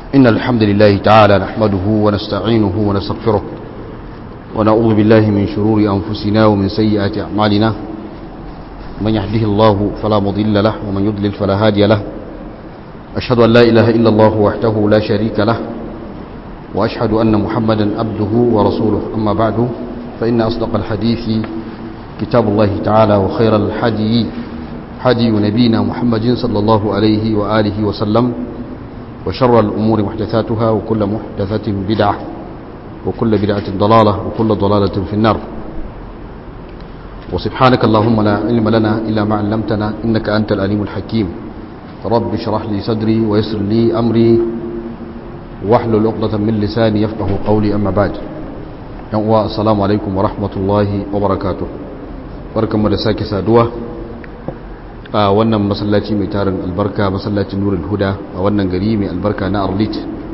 إن الحمد لله تعالى نحمده ونستعينه ونستغفره ونعوذ بالله من شرور أنفسنا ومن سيئات أعمالنا من يهده الله فلا مضل له ومن يضلل فلا هادي له أشهد أن لا إله إلا الله وحده لا شريك له وأشهد أن محمدا عبده ورسوله أما بعد فإن أصدق الحديث كتاب الله تعالى وخير الحدي حدي نبينا محمد صلى الله عليه وآله وسلم وشر الأمور محدثاتها وكل محدثة بدعة وكل بدعة ضلالة وكل ضلالة في النار وسبحانك اللهم لا علم لنا إلا ما علمتنا إنك أنت العليم الحكيم رب اشرح لي صدري ويسر لي أمري واحلل عقدة من لساني يفقه قولي أما بعد السلام عليكم ورحمة الله وبركاته barkanmu da sake saduwa a wannan masallaci mai tarin albarka masallacin nurul huda a wannan gari mai albarka na arlit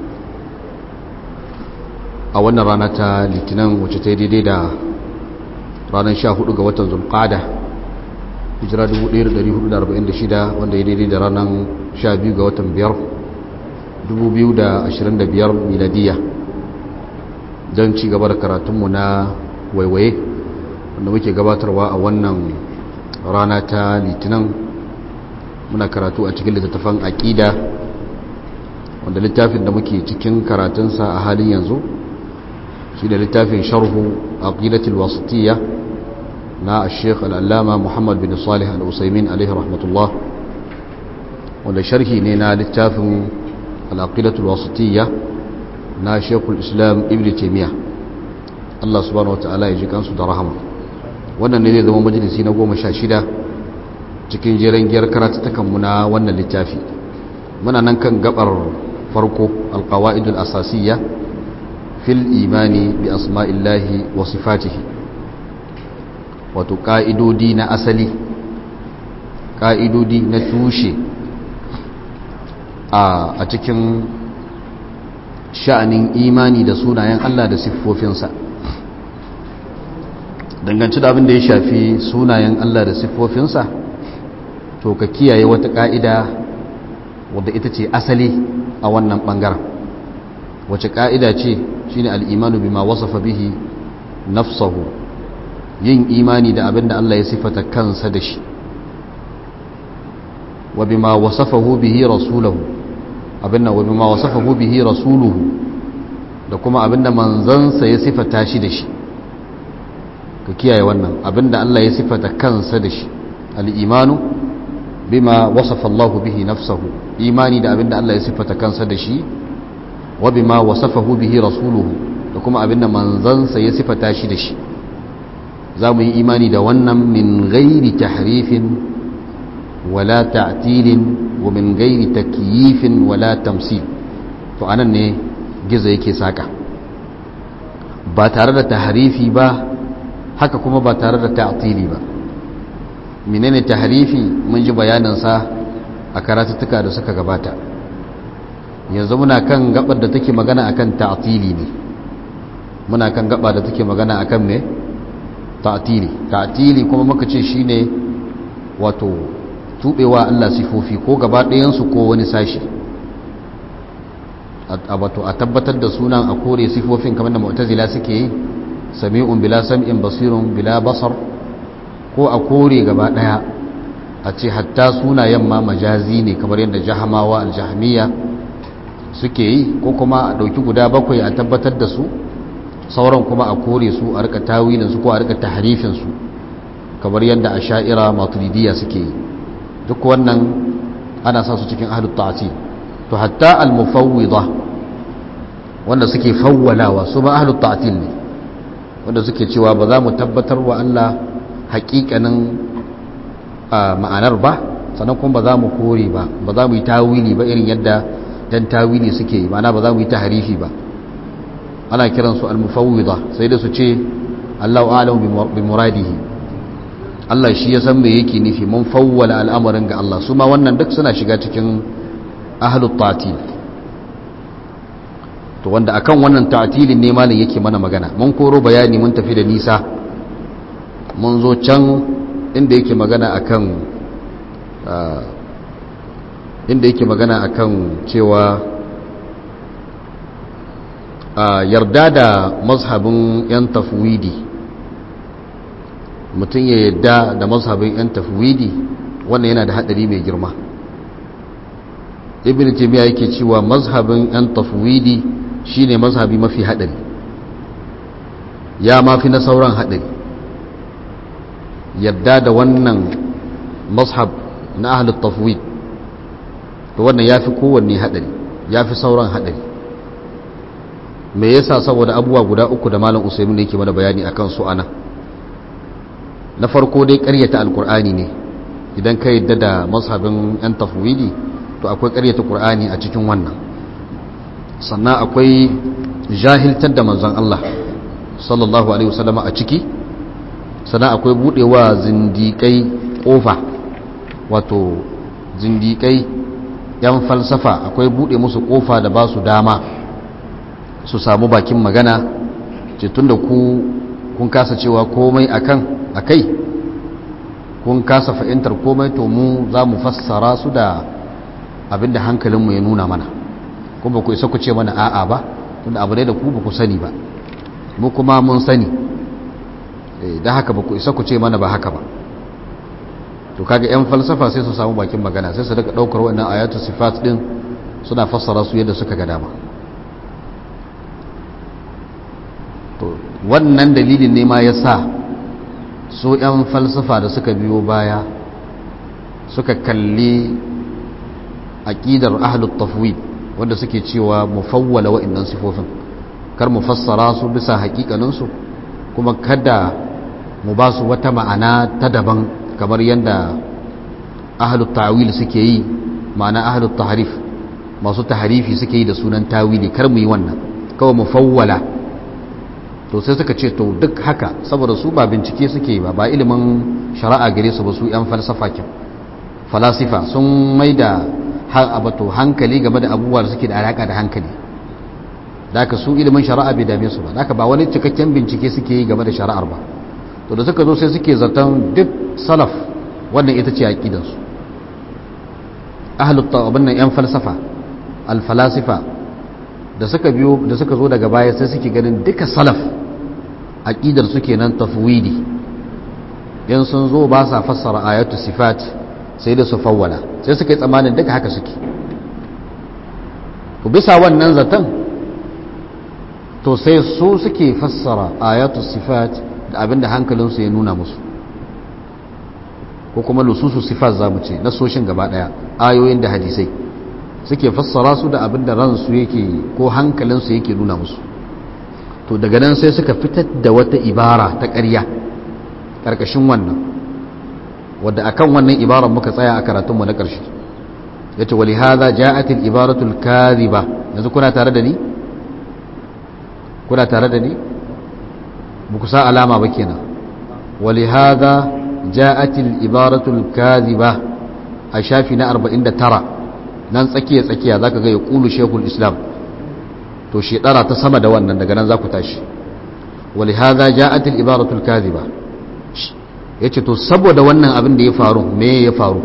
a wannan rana ta litinin wacce ta yi daidai da ranar 14 ga watan zulqada hijira 1446 wanda ya daidai da ranar 12 ga watan 5 2025 miladiya don ci gaba da karatunmu na waiwaye wanda muke gabatarwa a wannan rana ta litinin muna karatu a cikin littattafan aƙida wanda littafin da muke cikin karatunsa a halin yanzu shi da littafin sharhu aqidatul wasitiyya na sheikh al'allama muhammad bin salih al'usaimin alaihi rahmatullah wanda sharhi ne na littafin al'aqidatul wasitiyya na shekul islam ibn taimiyya allah subhanahu wa ta'ala ya ji kansu da rahama wannan ne zai zama majalisi na goma sha shida cikin jiran giyar karatattakanmu na wannan littafi muna nan kan gabar farko alkawa'idul asasiyya fil imani bi asma'illahi wa sifatihi wato ƙa'idodi na asali ƙa'idodi na tushe a cikin sha'anin imani da sunayen Allah da siffofinsa danganci da abin da ya shafi sunayen Allah da siffofinsa to ka kiyaye wata ƙa'ida wadda ita ce asali a wannan ɓangaren wace ƙa'ida ce shi ne al'imanu bima wasafa bihi nafsahu yin imani da abin da Allah ya siffata kansa da shi wa bima wasafahu bihi rasulahu abin da wa bima wasafahu bihi rasuluhu da kuma abin da manzansa ya siffata shi da shi ka kiyaye wannan abinda Allah ya sifata kansa da shi al'imanu bima wasafa Allah bihi nafsahu imani da abinda Allah ya sifata kansa da shi wa bima wasafahu bihi rasuluhu da kuma abinda manzansa ya sifata shi da shi za mu yi imani da wannan min gairi tahrifin wala ta'tilin wa min gairi takyifin wala tamsil to anan ne gizo yake saka ba tare da tahrifi ba haka kuma ba tare da ta'tili ba menene tahrifi mun ji bayaninsa a karatuttuka da suka gabata yanzu muna kan gabar da take magana akan ta'tili ne muna kan gaba da take magana akan me ta'tili ta'tili kuma muka ce shine wato tubewa Allah sifofi ko gaba ɗayan su ko wani sashi a wato a tabbatar da sunan a kore sifofin kamar da mu'tazila suke yi sami'un bila sam'in basirun bila basar ko a kore gaba daya a ce hatta sunayen ma majazi ne kamar yadda jahamawa aljahmiya suke yi ko kuma a dauki guda bakwai a tabbatar da su sauran kuma a kore su a rika tawilin su ko a rika tahrifin su kamar yadda asha'ira maturidiyya suke yi duk wannan ana sa su cikin ahlut ta'til to hatta al-mufawwida wanda suke fawwalawa su ba ahlut ta'til ne wanda suke cewa ba za mu tabbatar wa Allah hakikanin ma'anar ba sannan kuma ba za mu kore ba ba za mu yi tawili ba irin yadda dan tawili suke yi ma'ana ba za mu yi tahrifi ba ana kiransu al-mufawwida sai da su ce Allahu a'lamu bi muradihi Allah shi ya san me yake nufi mun fawwala al'amarin ga Allah su ma wannan duk suna shiga cikin ahlut ta'til to wanda akan wannan ta'tilin ne malin yake mana magana mun koro bayani mun tafi da nisa mun zo can inda yake magana akan inda yake magana akan cewa yarda da mazhabin 'yan tafwidi mutum ya yarda da mazhabin 'yan tafwidi wannan yana da haɗari mai girma ibn jami'a yake cewa mazhabin 'yan tafwidi shine mazhabi mafi haɗari ya mafi na sauran haɗari yadda da wannan mazhab na ahlul tafwid to wannan ya fi kowanne haɗari ya fi sauran haɗari me yasa saboda abubuwa guda uku da malam usaimin da yake mana bayani akan su ana na farko dai ƙaryata alkur'ani ne idan ka yadda da mazhabin 'yan tafwidi to akwai ƙaryata ƙur'ani a cikin wannan sannan akwai jahiltar da manzon Allah sallallahu alaihi wasallama a ciki sannan akwai budewa zindikai kofa wato zindikai yan falsafa akwai bude musu kofa da ba su dama su samu bakin magana ce tunda ku kun kasa cewa komai akan akai kun kasa fahimtar komai to mu za mu fassara su da abinda hankalinmu ya nuna mana kuma ku isa ku ce mana a'a ba tunda abu ne da ku ba ku sani ba mu kuma mun sani da haka ba ku isa ku ce mana ba haka ba to kaga yan falsafa sai su samu bakin magana sai su daga daukar wannan ayatu sifat din suna fassara su yadda suka ga dama to wannan dalilin ne ma yasa su yan falsafa da suka biyo baya suka kalli aqidar ahlut tafwid wanda suke cewa mufawwala wa'annan sifofin kar mu fassara su bisa hakikaninsu kuma kada mu ba su wata ma'ana ta daban kamar yadda ahalut ta'wil suke yi ma'ana ahalut tahrif masu tahrifi suke yi da sunan tawili kar mu yi wannan kawai mu fawwala to sai suka ce to duk haka saboda su ba bincike suke yi ba ba ilimin shari'a gare su ba su yan falsafa kin falasifa sun maida har abato hankali game da abubuwa da suke da alaka da hankali da aka su ilimin shari'a bai dame su ba da aka ba wani cikakken bincike suke yi game da shari'ar ba to da suka zo sai suke zaton duk salaf wannan ita ce aqidansu ahlut abin nan yan falsafa alfalasifa da suka biyo da suka zo daga baya sai suke ganin duka salaf aqidar su kenan tafwidi yan sun zo ba sa fassara ayatu sifat sai da su fawwala sai suka yi tsammanin duka haka suke to bisa wannan zaton to sai su suke fassara ayatu sifat da abinda hankalinsu ya nuna musu ko kuma lususu sifat za mu ce nasoshin gaba daya ayoyin da hadisai suke fassara su da abinda ransu yake ko hankalinsu yake nuna musu to daga nan sai suka fitar da wata ibara ta ƙarya ƙarƙashin wannan wadda akan wannan ibaran muka tsaya a karatunmu na ƙarshe yace wali hadha ja'at al ibaratu al kadhiba yanzu kuna tare da ni kuna tare da ni ba ku sa alama ba kenan wali hadha ja'at al ibaratu al kadhiba a shafi na 49 nan tsakiya tsakiya zaka ga ya qulu shaykhul islam to shedara ta sama da wannan daga nan za ku tashi wali hadha ja'at al ibaratu al kadhiba yace to saboda wannan abin da ya faru me ya faru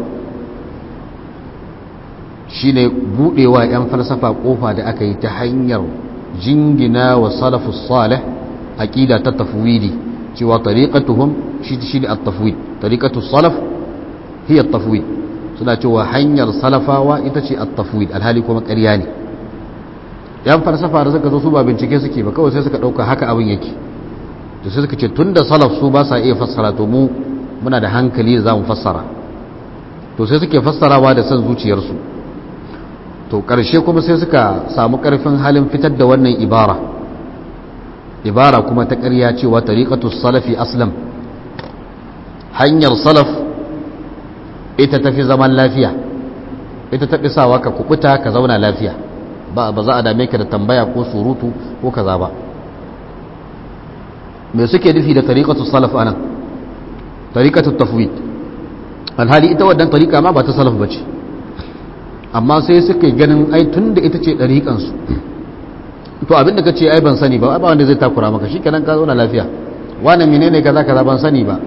shine budewa yan falsafa kofa da aka yi ta hanyar jingina wa salafus salih aqida ta tafwidi cewa tariqatuhum shi shi at-tafwid tariqatus salaf hiya at-tafwid suna cewa hanyar salafawa ita ce at-tafwid alhali kuma ƙarya ne yan falsafa da suka zo su ba bincike suke ba kawai sai suka dauka haka abin yake to sai suka ce tunda salaf su ba sa iya fassara to mu muna da hankali da zamu fassara to sai suke fassarawa da san zuciyarsu to ƙarshe kuma sai suka samu ƙarfin halin fitar da wannan ibara ibara kuma ta ƙarya cewa tariqatus salafi aslam hanyar salaf ita tafi zaman lafiya ita tafi sawa ka kubuta ka zauna lafiya ba ba za a dame ka da tambaya ko surutu ko kaza ba me suke nufi da tariqatus salaf anan tariqatut tafwid alhali ita wannan tariqa ma ba ta salaf bace amma sai suka yi ganin ai tun da ita ce ɗariƙansu to abin da ka ce ai ban sani ba ba wanda zai takura maka shi kenan ka zauna lafiya wani menene kaza kaza ban sani ba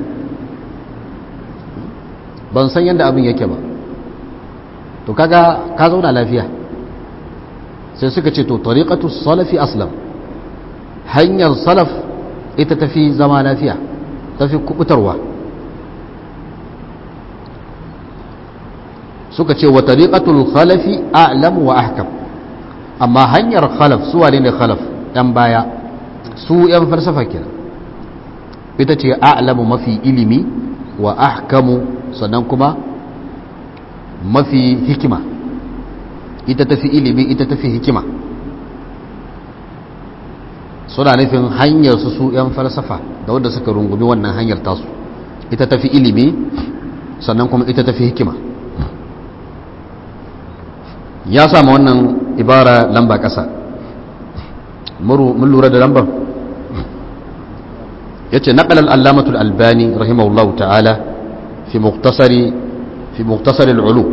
ban san yadda abin yake ba to kaga ka zauna lafiya sai suka ce to tariqatu salafi aslam hanyar salaf ita tafi zama lafiya tafi kubutarwa suka ce wa tariqatul khalafi a'lam wa ahkam amma hanyar khalaf su wane ne khalaf yan baya su yan falsafa kenan ita ce a'lamu mafi ilimi wa ahkamu sannan kuma mafi hikima ita tafi ilimi ita tafi hikima suna nufin hanyar su su 'yan falsafa da wanda suka rungumi wannan hanyar tasu ita tafi ilimi sannan kuma ita tafi hikima ya sama wannan ibara lamba ƙasa mun lura da lambar ya ce naƙalar allamatul albani rahimahullahu ta'ala fi muktasari fi muktasari al'ulu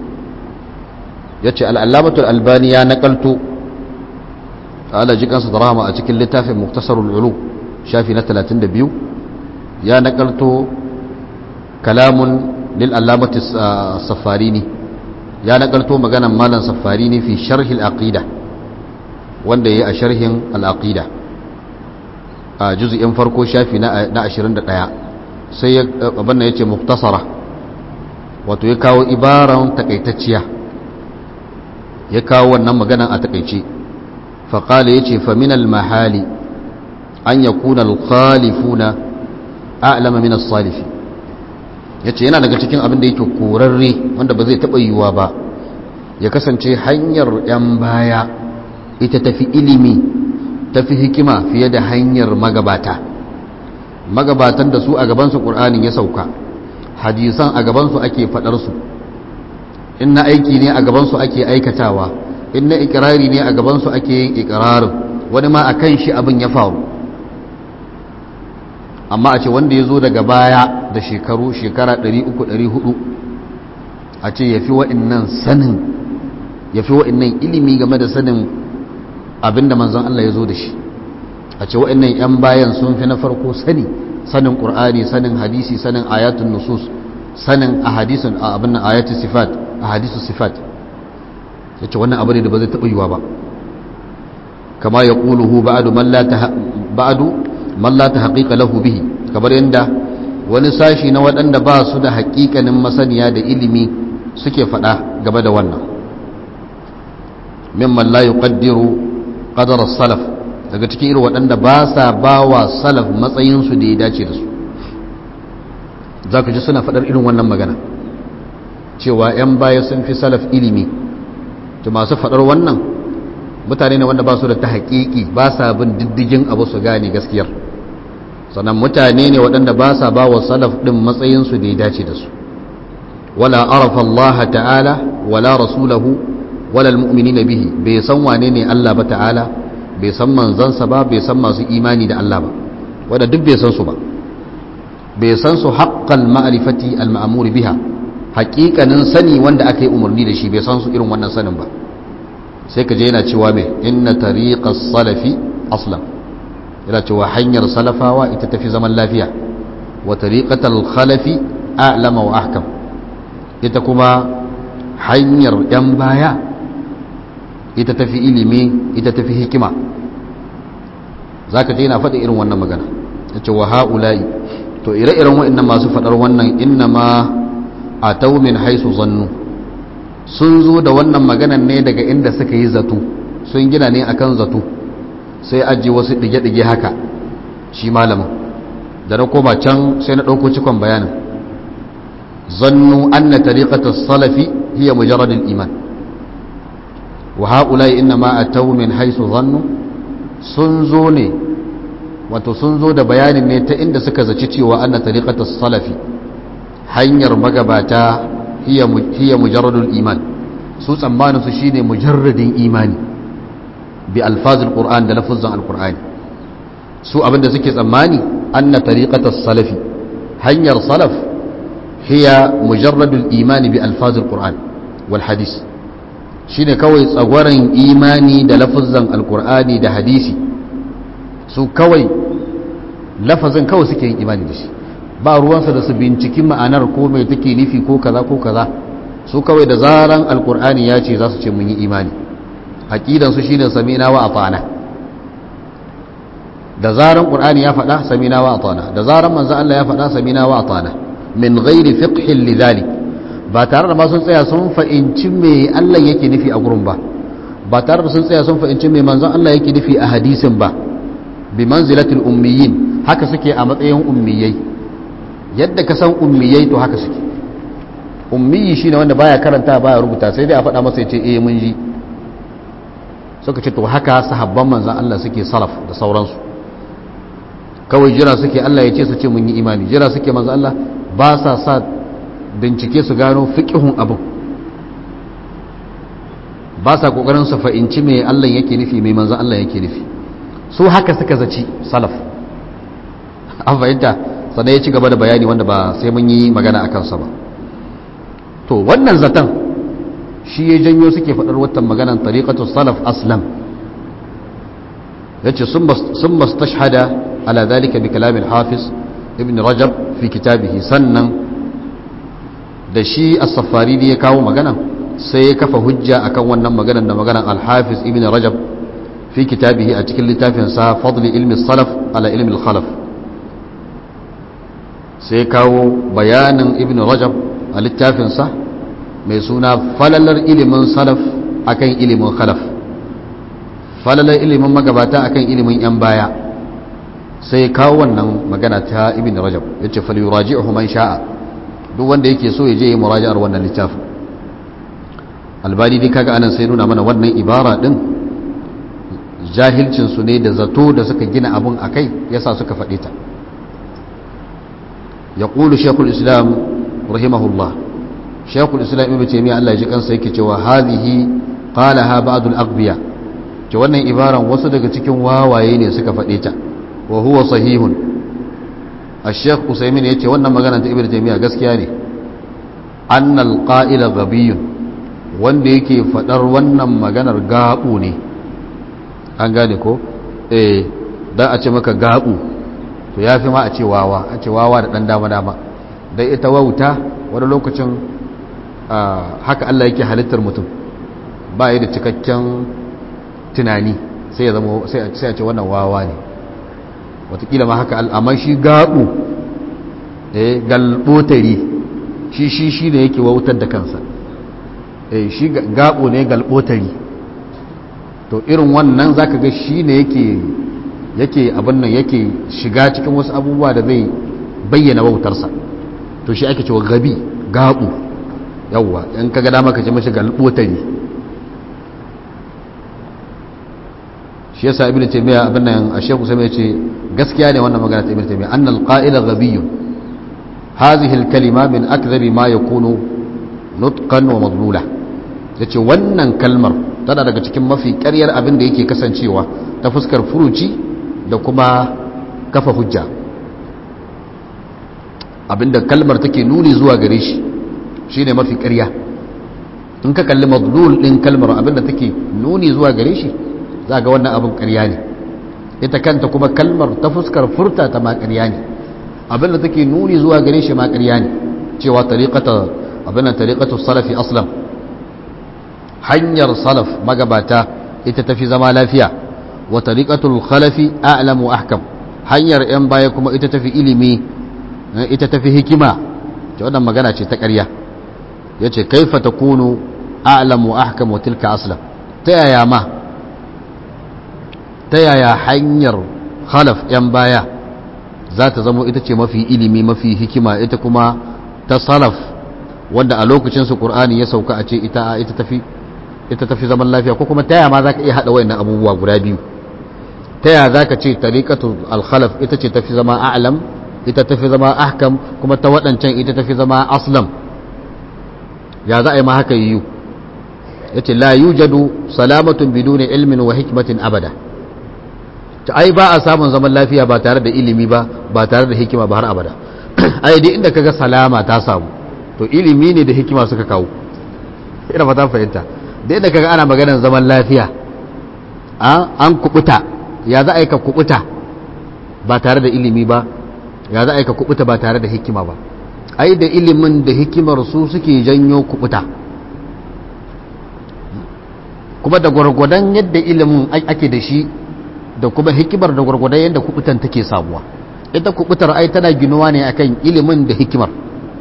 ya ce al'allamatul albani ya naƙalto ala jikansa da rahama a cikin littafin muktasarul ulu shafi na 32 ya nakalto kalamun lil allamati safarini ya nakalto maganan malam safarini fi sharhi al-aqida wanda yayi a sharhin al-aqida a juz'in farko shafi na 21 sai ya abanna yace muktasara wato ya kawo ibaran takaitacciya ya kawo wannan maganan a takaice فقال يجي فمن المحال أن يكون الخالفون أعلم من الصالفين yace yana daga cikin abin da yake korarre wanda ba zai taɓa yiwuwa ba ya kasance hanyar 'yan baya ita tafi ilimi tafi hikima fiye da hanyar magabata magabatan da su a gabansu ƙur'anin ya sauka hadisan a gabansu ake faɗarsu in na aiki ne a gabansu ake aikatawa in na ikirari ne a gabansu ake yin ikirarin wani ma a kan shi abin ya faru amma a ce wanda ya zo daga baya da shekaru shekara 300-400 a ce ya fi wa'innan sanin ya fi wa'innan ilimi game da sanin abin da manzon Allah ya zo da shi a ce wa'innan 'yan bayan sun fi na farko sani sanin ƙur'ani sanin hadisi sanin ayatun nusus sanin a hadisun abin nan ayatun sifat a hadisun sifat ya ce wannan abu ne da ba zai taɓa yiwa ba kama ya ƙuluhu ba'adu man la ta haƙiƙa lahu bihi kamar yadda wani sashi na waɗanda ba su da haƙiƙanin masaniya da ilimi suke faɗa game da wannan mimman la yuqaddiru qadar salaf daga cikin irin waɗanda ba sa ba wa salaf matsayinsu da ya dace da su za ku ji suna faɗar irin wannan magana cewa 'yan baya sun fi salaf ilimi to masu faɗar wannan mutane ne wanda ba su da ta haƙiƙi ba sa bin diddigin abu su gane gaskiyar sannan mutane ne waɗanda ba sa ba wa salaf ɗin matsayinsu da ya dace da su wala arafa Allah ta'ala wala rasulahu wala almu'minina bihi bai san wane ne Allah ba ta'ala bai san manzansa ba bai san masu imani da Allah ba wanda duk bai san su ba bai san su haqqal ma'rifati al-ma'mur biha haƙiƙanin sani wanda aka yi umarni da shi bai san su irin wannan sanin ba sai ka je yana cewa mai inna tariqas salafi aslam yana cewa hanyar salafawa ita tafi zaman lafiya wa tariqatal khalafi a'lama wa ahkam ita kuma hanyar yan baya ita tafi ilimi ita tafi hikima zaka je yana faɗi irin wannan magana yace wa haula'i to ire-iren wa'annan masu faɗar wannan innama atau min haisu zannu sun zo da wannan maganan ne daga inda suka yi zato sun gina ne akan zato sai aji wasu dige-dige haka shi malamin da na koma can sai na ɗauko cikon bayanin zannu anna tariqatus salafi hiya mujarradul iman wa haula'i inna ma atau min haisu zannu sun zo ne wato sun zo da bayanin ne ta inda suka zaci cewa anna tariqatus salafi hanyar magabata hiya mujarradul iman su tsammanin su shine mujarradin imani bi alfazil qur'an da lafuzan alqur'ani su abinda suke tsammani anna tariqatas salafi hanyar salaf hiya mujarradul imani bi alfazil qur'an wal hadis shine kawai tsagwaran imani da lafuzan alqur'ani da hadisi su kawai lafazin kawai suke yin imani da shi ba ruwansa da su binciki ma'anar ko mai take nufi ko kaza ko kaza su kawai da zaran alkur'ani ya ce za su ce mun yi imani aqidan su shine sami'na wa ata'na da zaran qur'ani ya faɗa samina wa atana da zaran manzo Allah ya faɗa samina wa atana min ghairi fiqhin lidhalik ba tare da ma sun tsaya sun fa'inci me Allah yake nufi a gurin ba ba tare da sun tsaya sun fa'inci me manzon Allah yake nufi a hadisin ba bi manzilatil ummiyin haka suke a matsayin ummiyai yadda ka san ummiyai to haka suke ummiyi shine wanda baya karanta baya rubuta sai dai a faɗa masa ya ce eh mun ji suka ce to haka sahabban manzon Allah suke salaf da sauransu kawai jira suke Allah ya ce su ce mun yi imani jira suke manzon Allah ba sa sa bincike su gano fiqhun abin ba sa kokarin su fa'inci me Allah yake nufi me manzon Allah yake nufi su haka suka zaci salaf an fahimta sannan ya ci gaba da bayani wanda ba sai mun yi magana a kansa ba to wannan zaton shi ya janyo suke faɗar watan maganan tariƙatu salaf aslam ya ce sun mastashhada ala zalika bi kalamin hafiz ibn rajab fi kitabihi sannan da shi as-safari ya kawo magana sai ya kafa hujja akan wannan maganan da maganan al-hafiz ibn rajab fi kitabihi a cikin littafinsa fadli ilmi salaf ala ilmi al-khalaf sai kawo bayanin ibn rajab a littafinsa mai suna falalar ilimin salaf akan ilimin khalaf falalar ilimin magabata akan ilimin yan baya sai kawo wannan magana ta ibn rajab ya ce falyuraji'uhu man sha'a duk wanda yake so ya je muraji'ar wannan littafin albani dai kaga anan sai nuna mana wannan ibara din jahilcinsu ne da zato da suka gina abun akai yasa suka faɗe ta يقول شيخ الإسلام رحمه الله شيخ الإسلام ابن تيمية الله يجي كان سيكي cewa هذه قالها بعض الأغبياء ce wannan ibaran wasu daga cikin wawaye ne suka faɗe ta wa huwa sahihun al-sheikh usaimin yace wannan magana ta ibnu taymiya gaskiya ne annal qa'ila ghabiyun wanda yake faɗar wannan maganar gabu ne an gane ko eh dan a ce maka gabu to ya fi ma a ce wawa a ce wawa da ɗan dama-dama dai ita wauta wani lokacin haka Allah yake halittar mutum ba yi da cikakken tunani sai ya zama sai a ce wannan wawa ne watakila ma haka al'amman shi gaɓu eh galbotari shi shi shi ne yake wautar da kansa eh shi gaɓo ne galbotari to irin wannan zaka ga shi ne yake yake abin nan yake shiga cikin wasu abubuwa da zai bayyana wautarsa to shi ake cewa gabi gabu yawwa in ka ga dama ka ce mashi galbotari shi yasa ibnu taymiya abin nan a shekhu sai ce gaskiya ne wannan magana ta ibnu taymiya annal qa'ila ghabiyyun hadhihi al kalima min akdhabi ma yakunu nutqan wa madlula yace wannan kalmar tana daga cikin mafi ƙaryar abin da yake kasancewa ta fuskar furuci da kuma kafa hujja abinda kalmar take nuni zuwa gare shi shine mafi ƙarya in ka kalli madlul din kalmar abinda take nuni zuwa gare shi za ga wannan abin ƙarya ne ita kanta kuma kalmar ta fuskar furta ta ma ƙarya ne abinda take nuni zuwa gare shi ma ƙarya ne cewa tariqata abinda tariqatu salafi aslam hanyar salaf magabata ita tafi zama lafiya wa tariqatul khalafi a'lamu ahkam hanyar yan baya kuma ita tafi ilimi ita tafi hikima ce wannan magana ce ta ƙarya yace kaifa takunu a'lamu ahkam wa tilka aslam ta yaya ma ta yaya hanyar khalaf yan baya za ta zama ita ce mafi ilimi mafi hikima ita kuma ta salaf wanda a lokacin su qur'ani ya sauka a ce ita ita tafi ita tafi zaman lafiya ko kuma ta yaya ma zaka iya hada wayannan abubuwa guda biyu ta yaya zaka ce tariqatu al-khalaf ita ce tafi zama a'lam ita tafi zama ahkam kuma ta wadancan ita tafi zama aslam ya za a yi ma haka yiwu yace la yujadu salamatun biduni ilmin wa hikmatin abada ta ai ba a samun zaman lafiya ba tare da ilimi ba ba tare da hikima ba har abada ai dai inda kaga salama ta samu to ilimi ne da hikima suka kawo ina fata fahimta da inda kaga ana maganar zaman lafiya an kubuta ya za a yi ka kubuta ba tare da ilimi ba ya za a yi ka kubuta ba tare da hikima ba ai da ilimin da hikimar su suke janyo kubuta kuma da gwargwadon yadda ilimin ake da shi da kuma hikimar da gwargwadon yadda kubutan take samuwa ita kubutar ai tana ginuwa ne akan ilimin da hikimar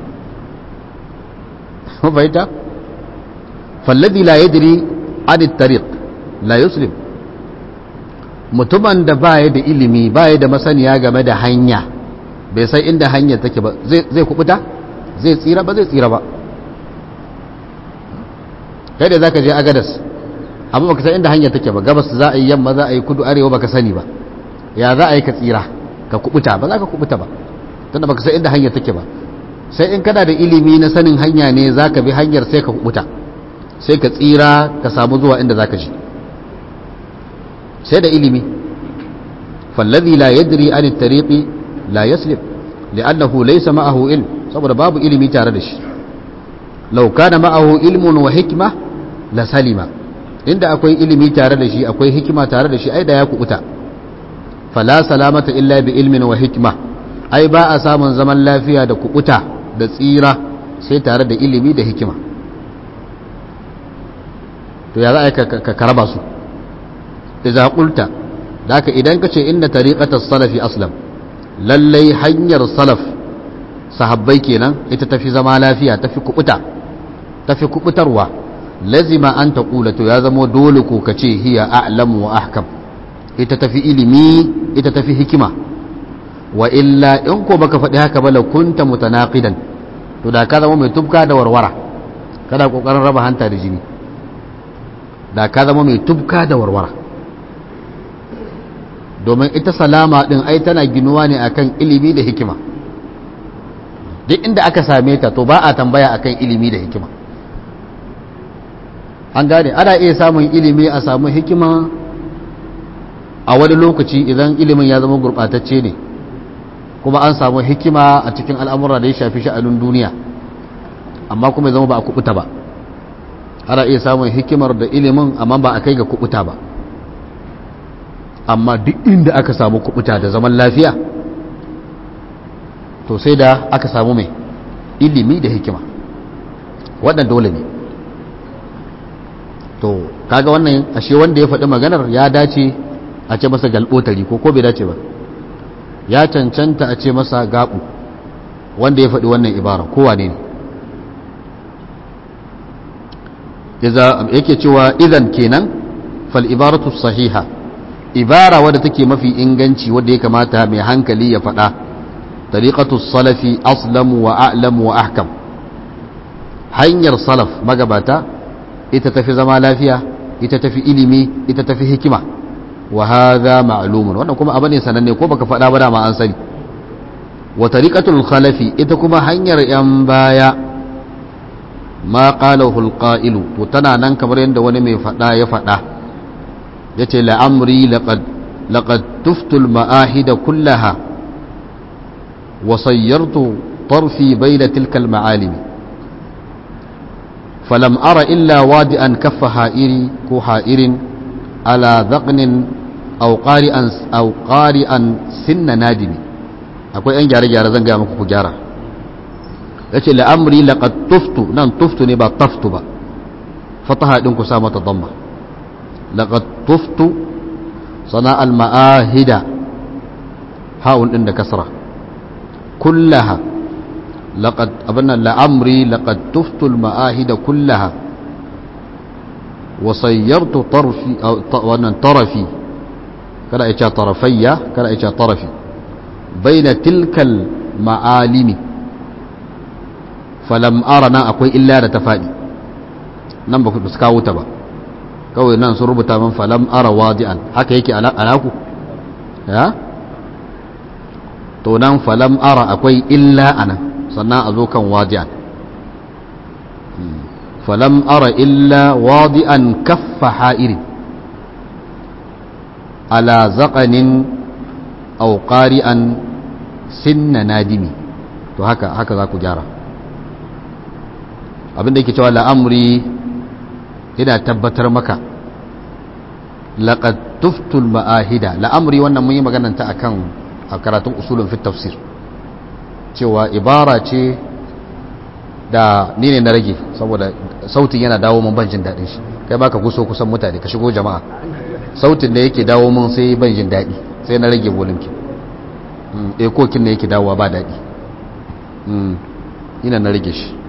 mafaita fallabi la yadri an tariq la yuslim mutumin da baya da ilimi baya da masaniya game da hanya bai san inda hanya take ba zai kubuta zai tsira ba zai tsira ba kai da zaka je agadas amma baka san inda hanya take ba gabas za a yi yamma za a yi kudu arewa baka sani ba ya za a yi ka tsira ka kubuta ba za ka kubuta ba tunda baka san inda hanya take ba sai in kana da ilimi na sanin hanya ne za ka bi hanyar sai ka kubuta sai ka tsira ka samu zuwa inda za ka ji sai da ilimi fallazi la yadri an tariqi la yaslim li'annahu laysa ma'ahu ilm saboda babu ilimi tare da shi law kana ma'ahu ilmun wa hikma la salima inda akwai ilimi tare da shi akwai hikima tare da shi ai da ya kubuta fala salamata illa bi ilmin wa hikma ai ba a samun zaman lafiya da kubuta da tsira sai tare da ilimi da hikima to ya za a ka karaba su idza qulta daka idan kace inna tariqatas salafi aslam lallai hanyar salaf sahabbai kenan ita tafi zama lafiya tafi kubuta tafi kubutarwa lazima an taqula to ya zama dole ko kace hiya a'lamu wa ahkam ita tafi ilimi ita tafi hikima wa illa in ko baka faɗi haka ba la kunta mutanaqidan to da ka zama mai tubka da warwara kada kokarin raba hanta da jini da ka zama mai tubka da warwara domin ita salama din ai tana ginuwa ne akan ilimi da hikima duk inda aka same ta to ba a tambaya akan ilimi da hikima an gane ana iya samun ilimi a samu hikima a wani lokaci idan ilimin ya zama gurɓatacce ne kuma an samu hikima a cikin al'amura da ya shafi sha'anin duniya amma kuma ya zama ba a kubuta ba ana iya samun hikimar da ilimin amma ba a kai ga kubuta ba amma duk inda aka samu kubuta da zaman lafiya to sai da aka samu mai ilimi da hikima waɗanda dole ne to kaga wannan ashe wanda ya faɗi maganar ya dace a ce masa galbotari ko ko bai dace ba ya cancanta a ce masa gabu wanda ya faɗi wannan ibara kowa ne yake cewa idan kenan fal ibaratu sahiha ibara wadda take mafi inganci wadda ya kamata mai hankali ya faɗa tariqatu salafi aslamu wa a'lamu wa ahkam hanyar salaf magabata ita tafi zama lafiya ita tafi ilimi ita tafi hikima wa hadha ma'lumun wannan kuma abu ne sananne ko baka faɗa ba dama an sani wa tariqatul khalafi ita kuma hanyar yan baya ma qalahu alqa'ilu to tana nan kamar yadda wani mai faɗa ya faɗa yace la'amri laqad laqad tuftul ma'ahida kullaha wa sayyartu طرفي بين تلك المعالم فلم أر إلا وادئا كف حائري كو حائر على ذقن أو قارئا أو قارئا سن نادم akwai yan gyare-gyare zan gaya muku ku gyara ya ce la'amri laƙad tuftu nan tuftu ne ba taftu ba fataha ɗin ku sa mata damma laƙad tuftu sana'al ma'ahida ha'un ɗin da kasra kullaha laƙad abin la'amri laƙad tuftu ma'ahida kullaha wasayyartu wannan tarafi kada ya ce tarafayya kada ya ce tarafi baina tilkal ma'alimi falam ara nan akwai illa da ta faɗi nan ba su kawo ta ba kawai nan sun rubuta min falam ara wadi'an haka yake a naku ya to nan falam ara akwai illa a nan sannan a zo kan wadi'an falam ara illa wadi'an kaffa ha'irin ala zaƙanin au ƙari'an sinna nadimi to haka haka za ku gyara abinda yake cewa la'amri ina tabbatar maka laqad tuftul ma'ahida la'amri wannan mun yi maganar ta akan a karatun usulun fit tafsir cewa ibara ce da ni ne na rage saboda sautin yana dawo mun ban jin daɗin shi kai baka guso kusan mutane ka shigo jama'a sautin da yake dawo mun sai ban jin daɗi sai na rage volume ekokin da yake dawowa ba daɗi ina na rage shi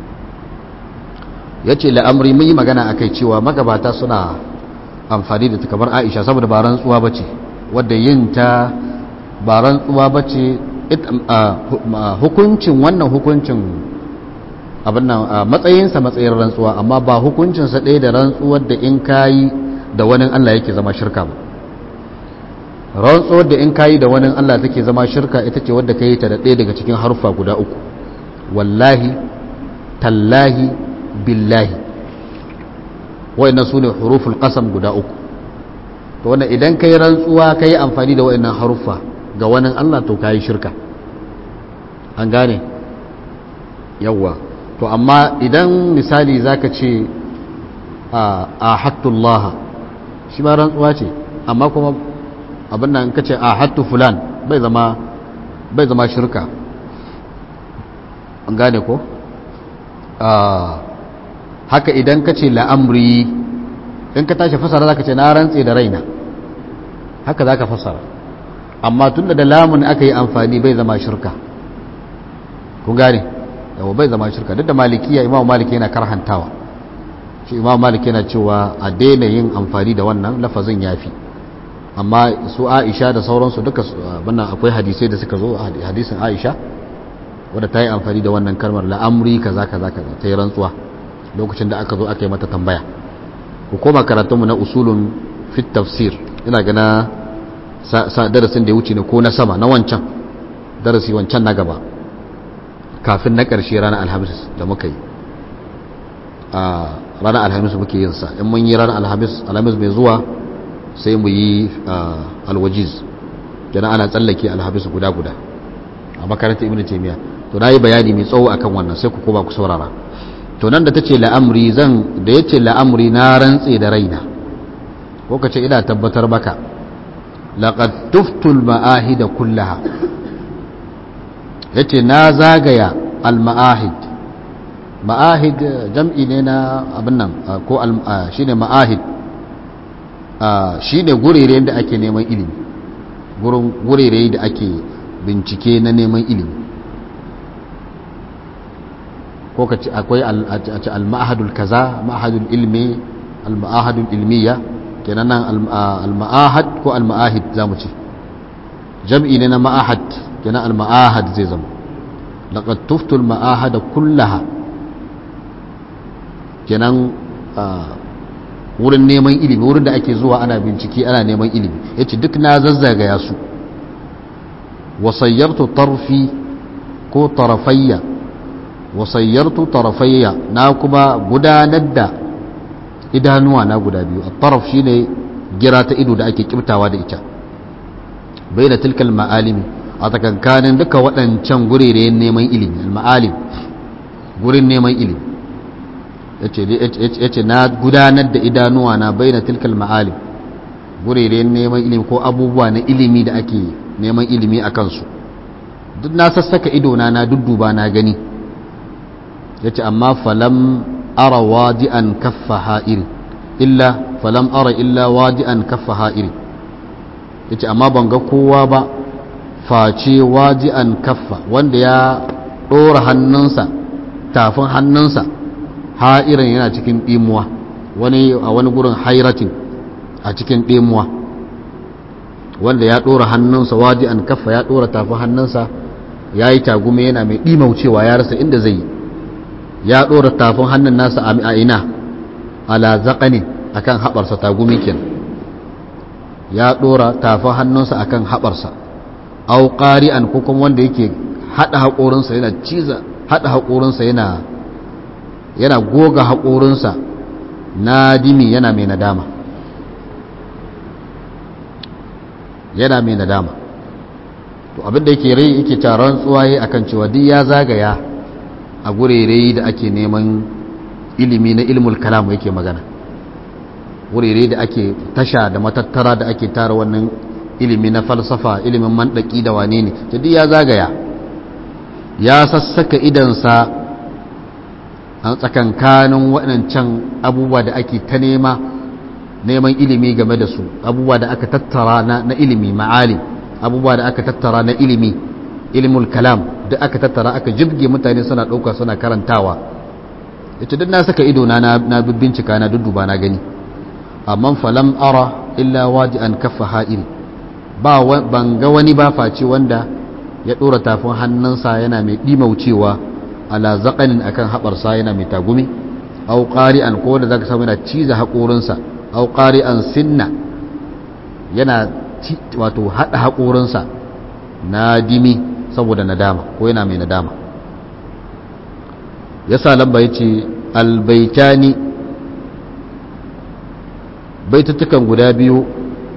ya ce la'amri mun yi magana a kai cewa magabata suna amfani da kamar aisha saboda ba rantsuwa ba ce wadda yin ta ba rantsuwa ba ce hukuncin wannan hukuncin abin nan matsayinsa matsayin rantsuwa amma ba hukuncinsa ɗaya da rantsuwar da in kayi da wani Allah yake zama shirka ba rantsuwar da in kayi da wani Allah take zama shirka ita ce wadda ka yi ta da ɗaya daga cikin harfa guda uku wallahi tallahi billahi wa'annan su ne huruful qasam guda uku to wannan idan ka yi rantsuwa ka yi amfani da wa'annan haruffa ga wani Allah to ka yi shirka an gane yawwa to amma idan misali zaka ce a hattullah shi ma rantsuwa ce amma kuma abin nan ka ce a hattu fulan bai zama bai zama shirka an gane ko haka idan ka ce la'amri in ka tashi fasara zaka ce na rantse da raina haka zaka fasara amma tunda da lamun aka yi amfani bai zama shirka kun gane yawa bai zama shirka duk da malikiya imam maliki yana karhantawa shi imam maliki yana cewa a daina yin amfani da wannan lafazin yafi amma su aisha da sauransu duka wannan akwai hadisai da suka zo hadisin aisha wadda ta yi amfani da wannan kalmar la'amri kaza kaza kaza ta yi rantsuwa lokacin da aka zo aka yi mata tambaya ku koma karatunmu na usulun fit tafsir ina gana sa darasin da ya wuce ne ko na sama na wancan darasi wancan na gaba kafin na ƙarshe ranar alhamis da muka yi a ranar alhamis muke yin sa in mun yi ranar alhamis alhamis mai zuwa sai mu yi alwajiz kenan ana tsallake alhamis guda guda a makarantar ibn taymiya to na yi bayani mai tsawo akan wannan sai ku koma ku saurara to nan da ta ce la'amri zan da ya ce la'amri na rantse da raina ko ka ce ina tabbatar maka laqad tuftul ma'ahida kullaha yace na zagaya al-ma'ahid ma'ahid jam'i ne na abin nan ko shine ma'ahid shine gurere da ake neman ilimi gurin gurere da ake bincike na neman ilimi ko ka ce akwai al-ma'ahadul kaza ma'ahadul ilmi al-ma'ahadul ilmiya kenan nan al-ma'ahad ko al-ma'ahid zamu ce jam'i ne na ma'ahad kenan al-ma'ahad zai zama laqad tuftu al-ma'ahada kullaha kenan wurin neman ilimi wurin da ake zuwa ana bincike ana neman ilimi yace duk na zazzagaya su wasayyartu tarfi ko tarafayya wasayyartu tarafayya na kuma gudanar da idanuwa na guda biyu at-taraf shine gira ta ido da ake kibtawa da ita bai da tilkal ma'alimi a tsakankanin duka waɗancan gurere neman ilimi al-ma'alim gurin neman ilimi yace na gudanar da idanuwa na bai da tilkal ma'alim gurere neman ilimi ko abubuwa na ilimi da ake neman ilimi a kansu duk na sassaka idona na dudduba na gani yace amma falam ara wadi'an kaffa ha'iri illa falam ara illa wadi'an kaffa ha'iri yace amma ban ga kowa ba face wadi'an kaffa wanda ya dora hannunsa tafin hannunsa ha'irin yana cikin dimuwa wani a wani gurin hairatin a cikin dimuwa wanda ya dora hannunsa wadi'an kaffa ya dora tafin hannunsa yayi tagume yana mai dimaucewa ya rasa inda zai yi ya ɗora tafin hannun nasa a ina ala zaƙani a kan haɓarsa tagumi ken ya ɗora tafin hannunsa a kan haɓarsa au ƙari'an ko kuma wanda yake haɗa haƙorinsa yana ciza haɗa haƙorinsa yana yana goga haƙorinsa na dimi yana mai nadama yana mai nadama to abinda yake rai yake taron tsuwaye akan cewa duk ya zagaya a gurere da ake neman ilimi na ilmul kalam yake magana gurere da ake tasha da matattara da ake tara wannan ilimi na falsafa ilimin mandaki da wane ne duk ya zagaya ya sassaka idansa a tsakankanin waɗancan abubuwa da ake ta nema neman ilimi game da su abubuwa da aka tattara na ilimi ma'alim abubuwa da aka tattara na ilimi ilimul kalam da aka tattara aka jibge mutane suna ɗauka suna karantawa ita duk na saka ido na na bincika na dudduba na gani amma falam ara illa waji an kafa ha'iri ba ban ga wani ba face wanda ya ɗora tafin hannunsa yana mai ɗimaucewa ala zaƙanin akan haɓarsa yana mai tagumi au ƙari'an ko da zaka samu yana ciza haƙorinsa au ƙari'an sinna yana wato haɗa haƙorinsa na dimi saboda nadama ko yana mai nadama ya sa lamba ya ce albaitani baitattukan guda biyu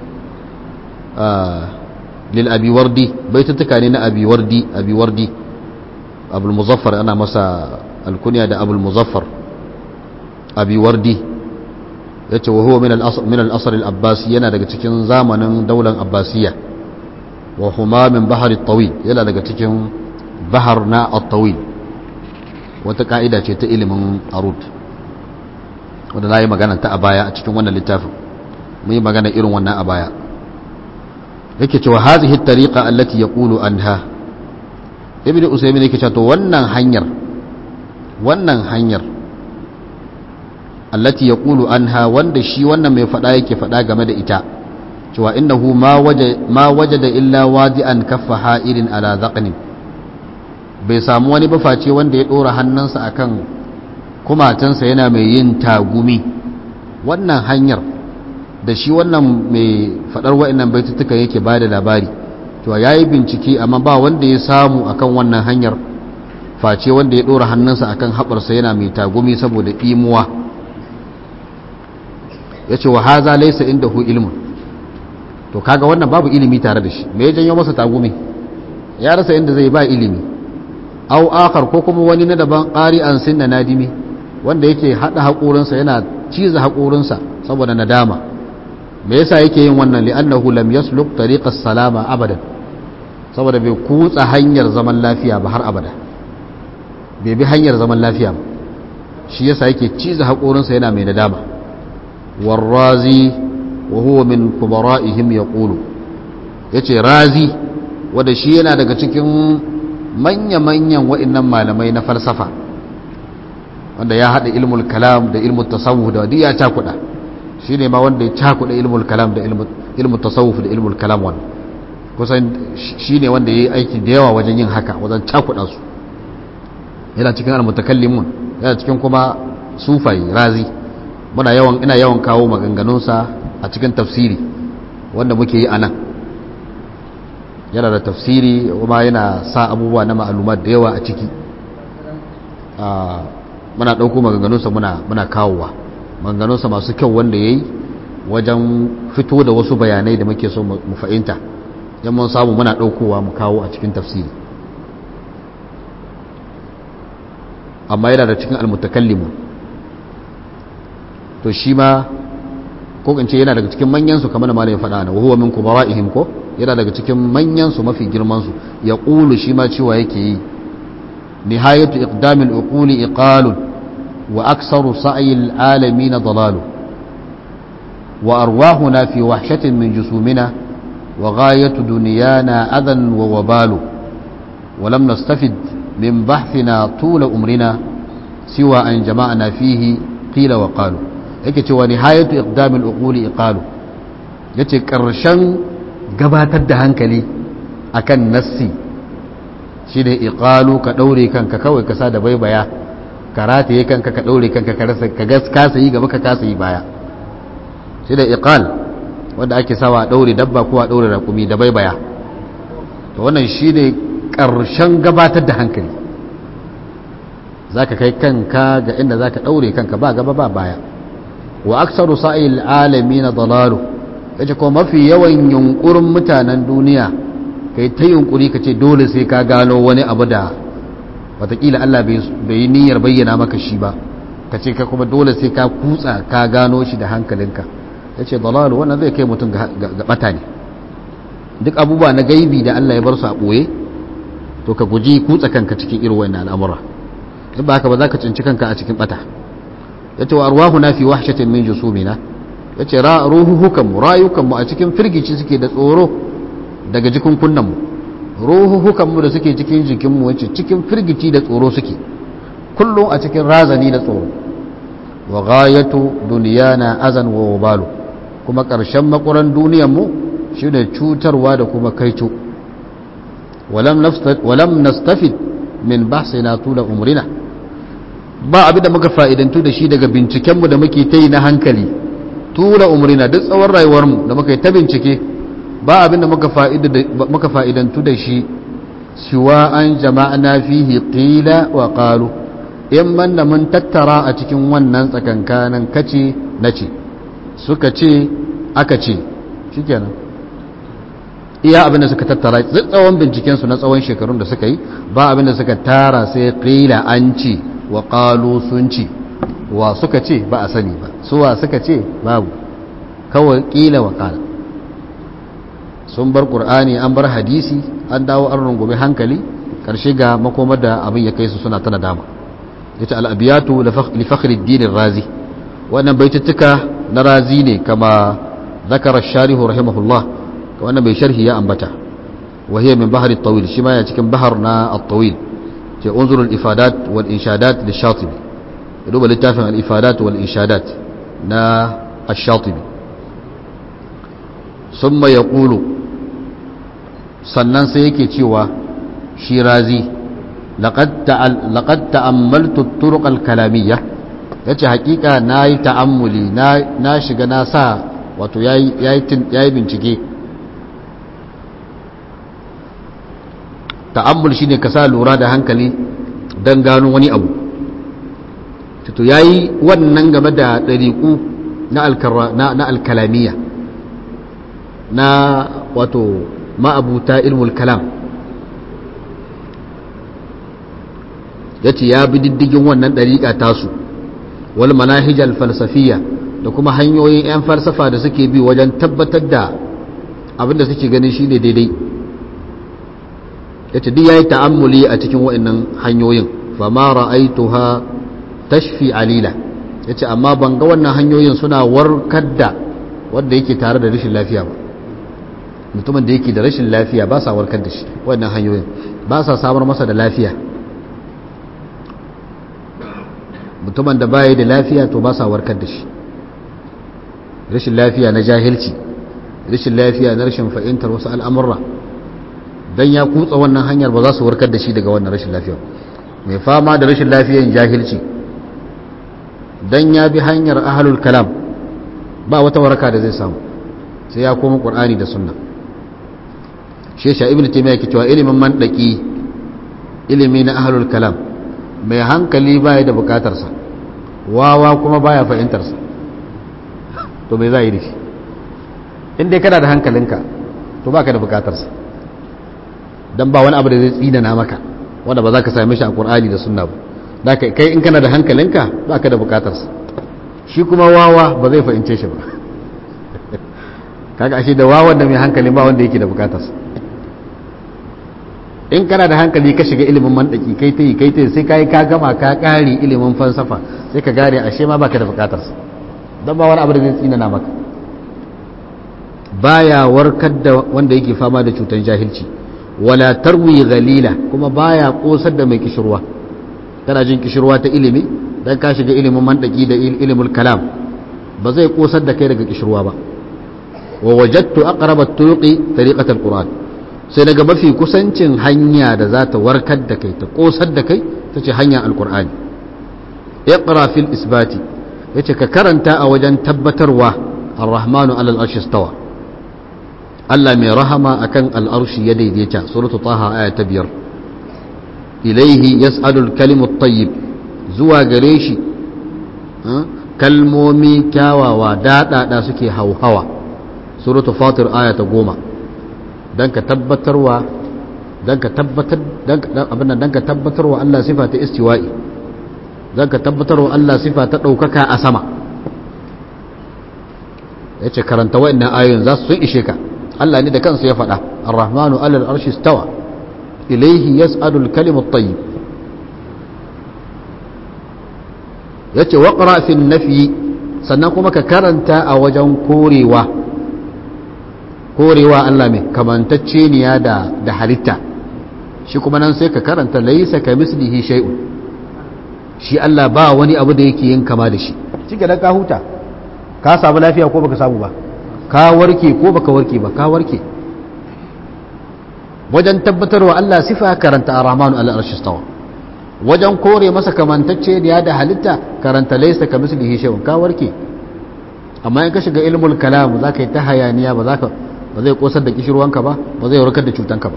lil abiwardi baitattuka ne na abiwardi abiwardi abul muzaffar ana masa alkuniya da abul muzaffar abiwardi ya ce wa huwa min al'asar al'abbasi yana daga cikin zamanin daular abbasiya wa huma min bahar tawil yana daga cikin bahar na tawil wata ka'ida ce ta ilimin arut wadda na yi magana ta a baya a cikin wannan littafin mun yi magana irin wannan a baya yake cewa hazihi tariqa allati yaqulu anha ibnu usaymin yake cewa to wannan hanyar wannan hanyar allati yaqulu anha wanda shi wannan mai fada yake fada game da ita cewa innahu ma waje ma wajada illa wadi'an kaffa ha'irin ala dhaqnin bai samu wani baface wanda ya dora hannunsa akan kumatansa yana mai yin tagumi wannan hanyar da shi wannan mai fadar wa'annan baitutuka yake bada labari cewa yayi bincike amma ba wanda ya samu akan wannan hanyar face wanda ya dora hannunsa akan haɓarsa yana mai tagumi saboda imuwa ya ce wa haza laisa inda hu ilmun to kaga wannan babu ilimi tare da shi me ya janyo masa tagumi ya rasa inda zai ba ilimi au akar ko kuma wani na daban ƙari an sinna nadimi wanda yake haɗa haƙorinsa yana ciza haƙorinsa saboda nadama me yasa yake yin wannan li'annahu lam yasluk tariqas salama abadan saboda bai kutsa hanyar zaman lafiya ba har abada bai bi hanyar zaman lafiya ba shi yasa yake ciza haƙorinsa yana mai nadama warrazi wa huwa min kubara'ihim yaqulu yace razi wanda shi yana daga cikin manya-manyan wa'annan malamai na falsafa wanda ya hada ilmul kalam da ilmul tasawuf da duk ya cakuda shine ma wanda ya cakuda ilmul kalam da ilmul tasawuf da ilmul kalam wannan kusan shine wanda yayi aiki da yawa wajen yin haka wajen cakuda su yana cikin almutakallimun yana cikin kuma sufai razi muna yawan ina yawan kawo maganganunsa a cikin tafsiri wanda muke yi anan yana da tafsiri kuma yana sa abubuwa na ma'alumat da yawa a ciki muna ɗauko maganganunsa muna muna kawowa maganganunsa masu kyau wanda ya yi wajen fito da wasu bayanai da muke so mu fahimta yan mun samu muna ɗaukowa mu kawo a cikin tafsiri amma yana da cikin almutakallimu to shi ma ko in ce yana daga cikin manyansu kamar da malamin faɗa na wahuwa min kubara'ihim ko yana daga cikin manyansu mafi girmansu ya ƙulu shi ma cewa yake yi nihayatu iqdamil uquli iqalun wa aksaru sa'yil alamin dalalu wa arwahuna fi wahshatin min jusumina wa ghayatu dunyana adan wa wabalu ولم نستفد من بحثنا طول أمرنا سوى أن جمعنا فيه قيل وقالوا yake cewa nihayatu iqdamil uquli iqalu yace karshen gabatar da hankali akan nassi shine iqalu ka daure kanka kawai ka sa da baibaya ka rataye kanka ka daure kanka ka rasa ka gas kasa yi gaba ka kasa yi baya shine iqal wanda ake sawa a daure dabba ko a daure rakumi da baibaya to wannan shine karshen gabatar da hankali zaka kai kanka ga inda zaka daure kanka ba gaba ba baya wa aksaru sa'il alamin dalalu yace ko mafi yawan yunkurin mutanen duniya kai ta yunkuri kace dole sai ka gano wani abu da watakila Allah bai niyyar bayyana maka shi ba kace ka kuma dole sai ka kutsa ka gano shi da hankalinka yace dalalu wannan zai kai mutum ga bata ne duk abubuwa na gaibi da Allah ya bar su a boye to ka guji kutsa kanka cikin irin wannan al'amura in ba haka ba za ka cinci kanka a cikin bata yace wa arwahuna fi wahshatin min jusumina yace ra ruhuhukanmu rayukanmu a cikin firgici suke da tsoro daga jikunkunanmu ruhuhukanmu da suke cikin jikinmu wacce cikin firgici da tsoro suke kullum a cikin razani da tsoro wa ghayatu duniyana azan wa wabalu kuma ƙarshen makuran duniyanmu shine cutarwa da kuma kaico walam nastafid min bahsina tula umrina ba abin da muka fa'idantu da shi daga bincikenmu da muke ta yi na hankali tula umrina duk tsawon rayuwarmu da muka yi ta bincike ba abin da muka fa'idantu da shi siwa an jama'ana fihi qila wa qalu in manna mun tattara a cikin wannan tsakankanin kace na ce suka ce aka ce shikenan iya abin da suka tattara tsawon bincikensu na tsawon shekarun da suka yi ba abin da suka tara sai qila an ce wa qalu sun ce wa suka ce ba a sani ba suwa suka ce babu kawai qila wa qala sun bar qur'ani an bar hadisi an dawo an rungume hankali karshe ga makomar da abin ya kai su suna ta nadama ita al'abiyatu li fakhruddin razi wannan baituttuka na razi ne kama zakara sharihu rahimahullah ka wannan bai sharhi ya ambata wa hiya min bahri at-tawil shi ma ya cikin bahar na at-tawil ce unzur al-ifadat wal inshadat lish-shatibi duba littafin al-ifadat wal inshadat na ash-shatibi summa yaqulu sannan sai yake cewa shi razi لقد لقد تأملت الطرق الكلامية yace hakika na yi ta'ammuli na shiga na sa wato ya yi bincike ta'ammul shine ka sa lura da hankali don gano wani abu to ya yi wannan game da ɗariƙu na alkalamiya na wato ma'abuta ilmul kalam ya ce ya bi diddigin wannan ɗariƙa tasu wal manahijal falsafiya da kuma hanyoyin 'yan falsafa da suke bi wajen tabbatar da abinda suke ganin shine daidai ya ce duk ya yi ta'ammuli a cikin waɗannan hanyoyin fama ra'aituha tashfi alila ya ce amma ban ga wannan hanyoyin suna warkar da wanda yake tare da rashin lafiya ba mutumin da yake da rashin lafiya ba sa warkar da shi wannan hanyoyin ba sa samar masa da lafiya mutumin da baya da lafiya to ba sa warkar da shi rashin lafiya na jahilci rashin lafiya na rashin fahimtar wasu al'amurra don ya kutsa wannan hanyar ba za su warkar da shi daga wannan rashin lafiya mai fama da rashin lafiyan jahilci don ya bi hanyar ahalul kalam ba wata waraka da zai samu sai ya koma ƙur'ani da sunna shesha ibn taymiya ke cewa ilimin mandaki ilimi na ahalul kalam mai hankali baya da bukatarsa wawa kuma baya fahimtarsa to mai za yi da shi inda kana da hankalinka to baka da bukatarsa don ba wani abu da zai tsinana maka wanda ba za ka same shi a ƙur'ani da sunna ba da kai in kana da hankalinka baka da bukatarsa shi kuma wawa ba zai fahimce shi ba kaga ashe da wawan da mai hankali ba wanda yake da bukatarsa in kana da hankali ka shiga ilimin mandaki kai ta yi kai ta yi sai kai ka gama ka kare ilimin falsafa sai ka gane ashe ma baka da bukatar sa dan ba wani abu da zai tsinana maka baya warkar da wanda yake fama da cutar jahilci wala tarwi ghalila kuma baya kosar da mai kishirwa kana jin kishirwa ta ilimi dan ka shiga ilimin mandaki da ilimin kalam ba zai kosar da kai daga kishirwa ba wa wajadtu aqraba at-turuqi tariqat al-quran sai daga mafi kusancin hanya da za ta warkar da kai ta kosar da kai ta ce hanyar alkur'ani iqra fil isbati yace ka karanta a wajen tabbatarwa ar-rahmanu alal arshi stawa Allah mai rahama akan al'arshi ya daidaita suratu taha aya ta biyar ilaihi yas'alul kalimu tayyib zuwa gare shi kalmomi kyawawa daɗaɗa suke hauhawa suratu fatir aya ta goma don ka tabbatarwa don ka tabbatar abin don ka tabbatarwa Allah sifa ta istiwa'i don ka tabbatarwa Allah sifa ta ɗaukaka a sama ya ce karanta wa'annan ayoyin za su sun ishe ka Allah ne da kansu ya faɗa ar-rahmanu alal arshi stawa ilaihi yas'alul kalimut tayyib yace waqra fi nafi sannan kuma ka karanta a wajen korewa korewa Allah mai kamantacceniya da da halitta shi kuma nan sai ka karanta laisa ka mislihi shay'un shi Allah ba wani abu da yake yin kama da shi cike da ka huta ka samu lafiya ko baka samu ba ka warke ko baka warke ba ka warke wajen tabbatarwa Allah sifa karanta ar-rahmanu al-arshi stawa wajen kore masa kamantacce da da halitta karanta laisa ka mislihi shay'un ka warke amma in ka shiga ilmul kalam zaka yi ta hayaniya ba zaka ba zai kosar da kishirwanka ba ba zai warkar da cutanka ba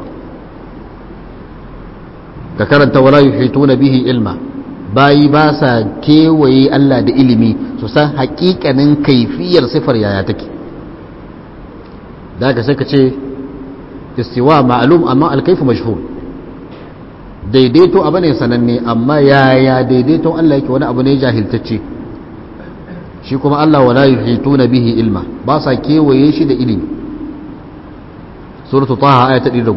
ka karanta wala yuhituna bihi ilma bayi ba sa kewaye Allah da ilimi su san hakikanin kaifiyar sifar yaya take da ka sai ka ce istiwa ma'lum amma alkaifu mashhur daidaito abu ne sananne amma yaya daidaito Allah yake wani abu ne jahiltacce shi kuma Allah wala yuhituna bihi ilma ba sa kewaye shi da ilimi suratu taha aya ta 110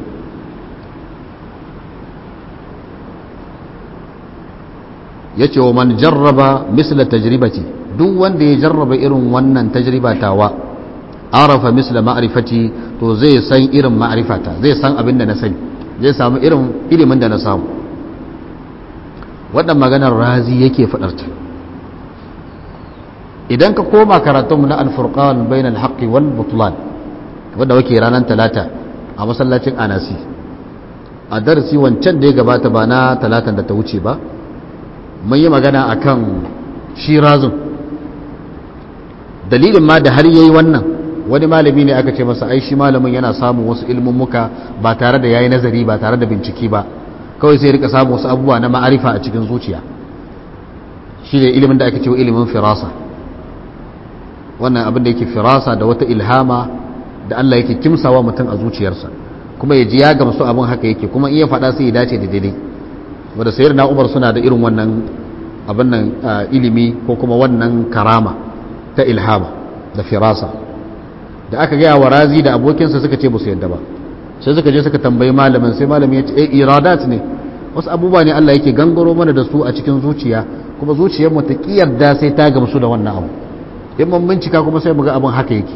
yace wa man jarraba misla tajribati duk wanda ya jarraba irin wannan tajriba tawa arafa misla ma'rifati to zai san irin ma'rifata zai san abin da na sani zai samu irin ilimin da na samu wannan maganar razi yake fadarta idan ka koma karatunmu na alfurqan bainal haqqi wal butlan wanda wake ranar talata a masallacin anasi a darasi wancan da ya gabata ba na talatan da ta wuce ba mun yi magana a kan shirazun dalilin ma da har yayi wannan wani malami ne aka ce masa ai shi malamin yana samun wasu ilmummuka ba tare da yayi nazari ba tare da bincike ba kawai sai rika samun wasu abubuwa na ma'arifa a cikin zuciya shi ne ilimin da ake cewa ilimin firasa wannan abin da yake firasa da wata ilhama da Allah yake kimsawa mutum a zuciyarsa kuma ya ji ya gamsu abin haka yake kuma iya faɗa sai ya dace da daidai wadda sayar na umar suna da irin wannan abin nan ilimi ko kuma wannan karama ta ilhama da firasa da aka gaya wa razi da abokinsa suka ce musu yadda ba sai suka je suka tambayi malamin sai malamin ya ce eh iradat ne wasu abubuwa ne Allah yake gangaro mana da su a cikin zuciya kuma zuciyar mu ta kiyarda sai ta gamsu da wannan abu in mun bincika kuma sai mu ga abin haka yake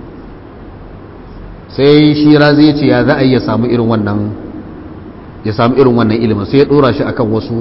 sai shi razi ya ce ya za a yi ya samu irin wannan ya samu irin wannan ilimin sai ya dora shi akan wasu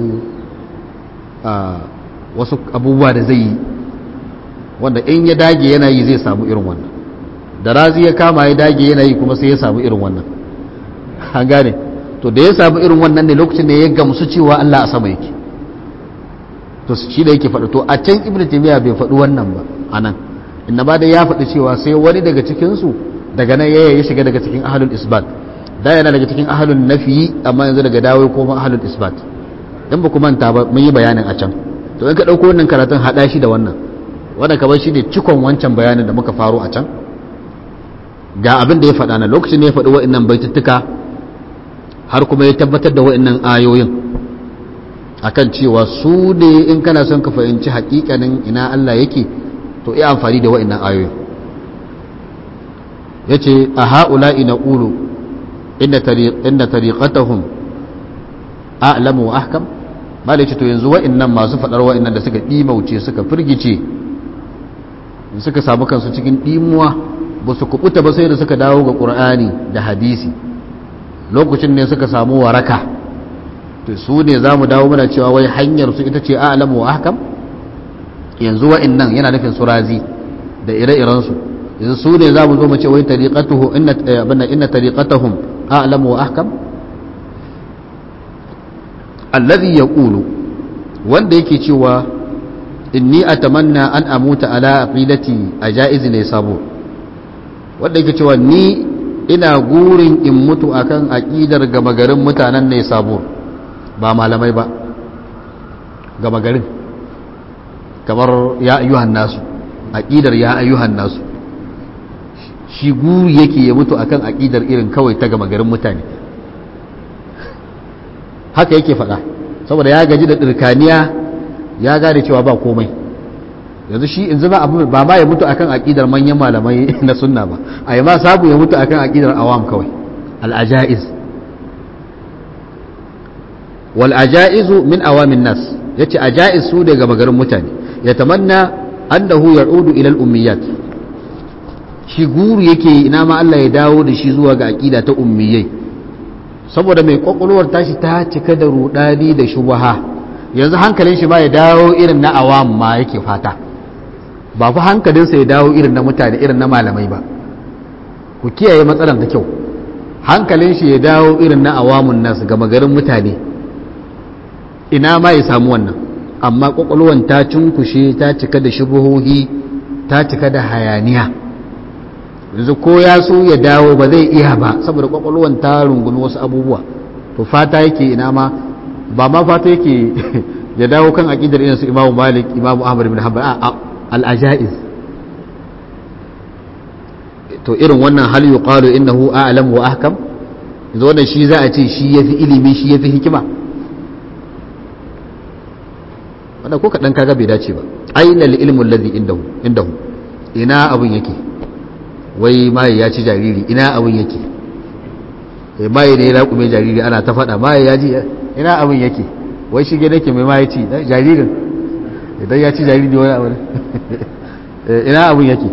wasu abubuwa da zai yi wanda in ya dage yana yi zai samu irin wannan da razi ya kama ya dage yana yi kuma sai ya samu irin wannan an gane to da ya samu irin wannan ne lokacin da ya gamsu cewa Allah a sama yake to shi da yake faɗi to a can ibn taymiya bai faɗi wannan ba anan inna ba da ya faɗi cewa sai wani daga cikin su daga nan ya shiga daga cikin ahlul isbat da yana daga cikin ahalun nafi amma yanzu daga dawo ko ahalun isbat in ba ku manta ba mun yi bayanin a can to in ka ɗauko wannan karatun haɗa shi da wannan wanda kamar shi ne cikon wancan bayanin da muka faro a can ga abin da ya faɗa na lokacin da ya faɗi wa'annan baituttuka har kuma ya tabbatar da wa'annan ayoyin akan cewa su ne in kana son ka fahimci haƙiƙanin ina Allah yake to iya amfani da wa'annan ayoyin yace a ha'ula'i na ƙulu inda tariqatahum a'lamu wa ahkam malai ce to yanzu wa'annan masu fadar wa'annan da suka dimauce suka firgice suka samu kansu cikin dimuwa ba su kubuta ba sai da suka dawo ga qur'ani da hadisi lokacin ne suka samu waraka to su ne za mu dawo muna cewa wai hanyar su ita ce a'lamu wa ahkam yanzu wa'annan yana nufin surazi da ire-irensu yanzu su ne za mu zo mu ce wai tariqatuhu inna inna tariqatahum a'lamu wa ahkam alladhi yaqulu wanda yake cewa inni atamanna an amuta ala aqidati ajaiz ne sabo wanda yake cewa ni ina gurin in mutu akan aqidar gama garin mutanen ne sabo ba malamai ba gama garin kamar ya ayyuhan nasu aqidar ya ayyuhan nasu shi guri yake ya mutu akan aƙidar irin kawai ta gama garin mutane haka yake faɗa saboda ya gaji da ɗirkaniya ya gane cewa ba komai yanzu shi in zama abu ba ma ya mutu akan aƙidar manyan malamai na sunna ba a yi ma sabu ya mutu akan aƙidar awam kawai al'aja'iz wal ajaizu min awamin nas yace ajaiz su da gama garin mutane ya tamanna annahu ya'udu ila al-ummiyat shi guru yake ina ma Allah ya dawo da shi zuwa ga aqida ta ummiyai saboda mai kwakwalwar tashi ta cika da rudani da shubaha yanzu hankalin shi ba ya dawo irin na awam ma yake fata ba fa hankalinsa ya dawo irin na mutane irin na malamai ba ku kiyaye matsalar da kyau hankalin shi ya dawo irin na awamun nasu gama garin mutane ina ma ya samu wannan amma kwakwalwar ta cunkushe ta cika da shubuhohi ta cika da hayaniya yanzu ko ya so ya dawo ba zai iya ba saboda kwakwalwan ta rungumi wasu abubuwa to fata yake ina ma ba ma fata yake ya dawo kan aqidar irin su Imam Malik Imam Ahmad bin Hanbal al-ajaiz to irin wannan hal yuqalu innahu a'lam wa ahkam yanzu wannan shi za a ce shi yafi ilimi shi yafi hikima wannan ko kadan kaga bai dace ba aina al-ilmu alladhi indahu indahu ina abun yake wai maye ya ci jariri ina abin yake maye ne ya laƙume jariri ana ta faɗa maye ya ji ina abin yake wai shige nake mai maye ci jaririn idan ya ci jariri wani abin ina abin yake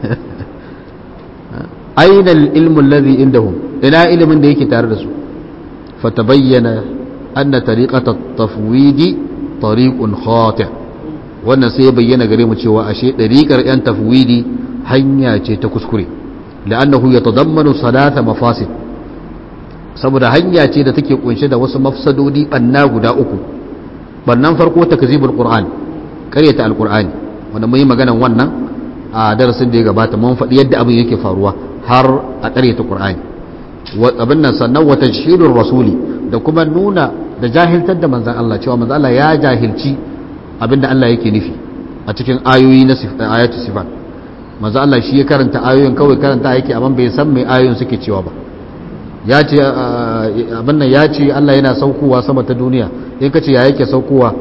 aina ilmin lazi indahum ina ilimin da yake tare da su fatabayyana anna tariqata tafwidi tariqun khati wannan sai ya bayyana gare mu cewa ashe dariƙar yan tafwidi hanya ce ta kuskure la'annahu yatadammanu salata mafasid saboda hanya ce da take kunshe da wasu mafsadodi banna guda uku bannan farko takzibul qur'an karyata alqur'ani wanda mun yi maganan wannan a darasin da ya gabata mun faɗi yadda abin yake faruwa har a karyata qur'ani abin nan sannan wa tajhilur rasuli da kuma nuna da jahiltar da manzon Allah cewa manzon Allah ya jahilci abinda Allah yake nufi a cikin ayoyi na ayatu sifat manzo Allah shi ya karanta ayoyin kawai karanta yake amma bai san mai ayoyin suke cewa ba ya ce abin nan ya ce Allah yana saukowa sama ta duniya in ka ce ya yake saukowa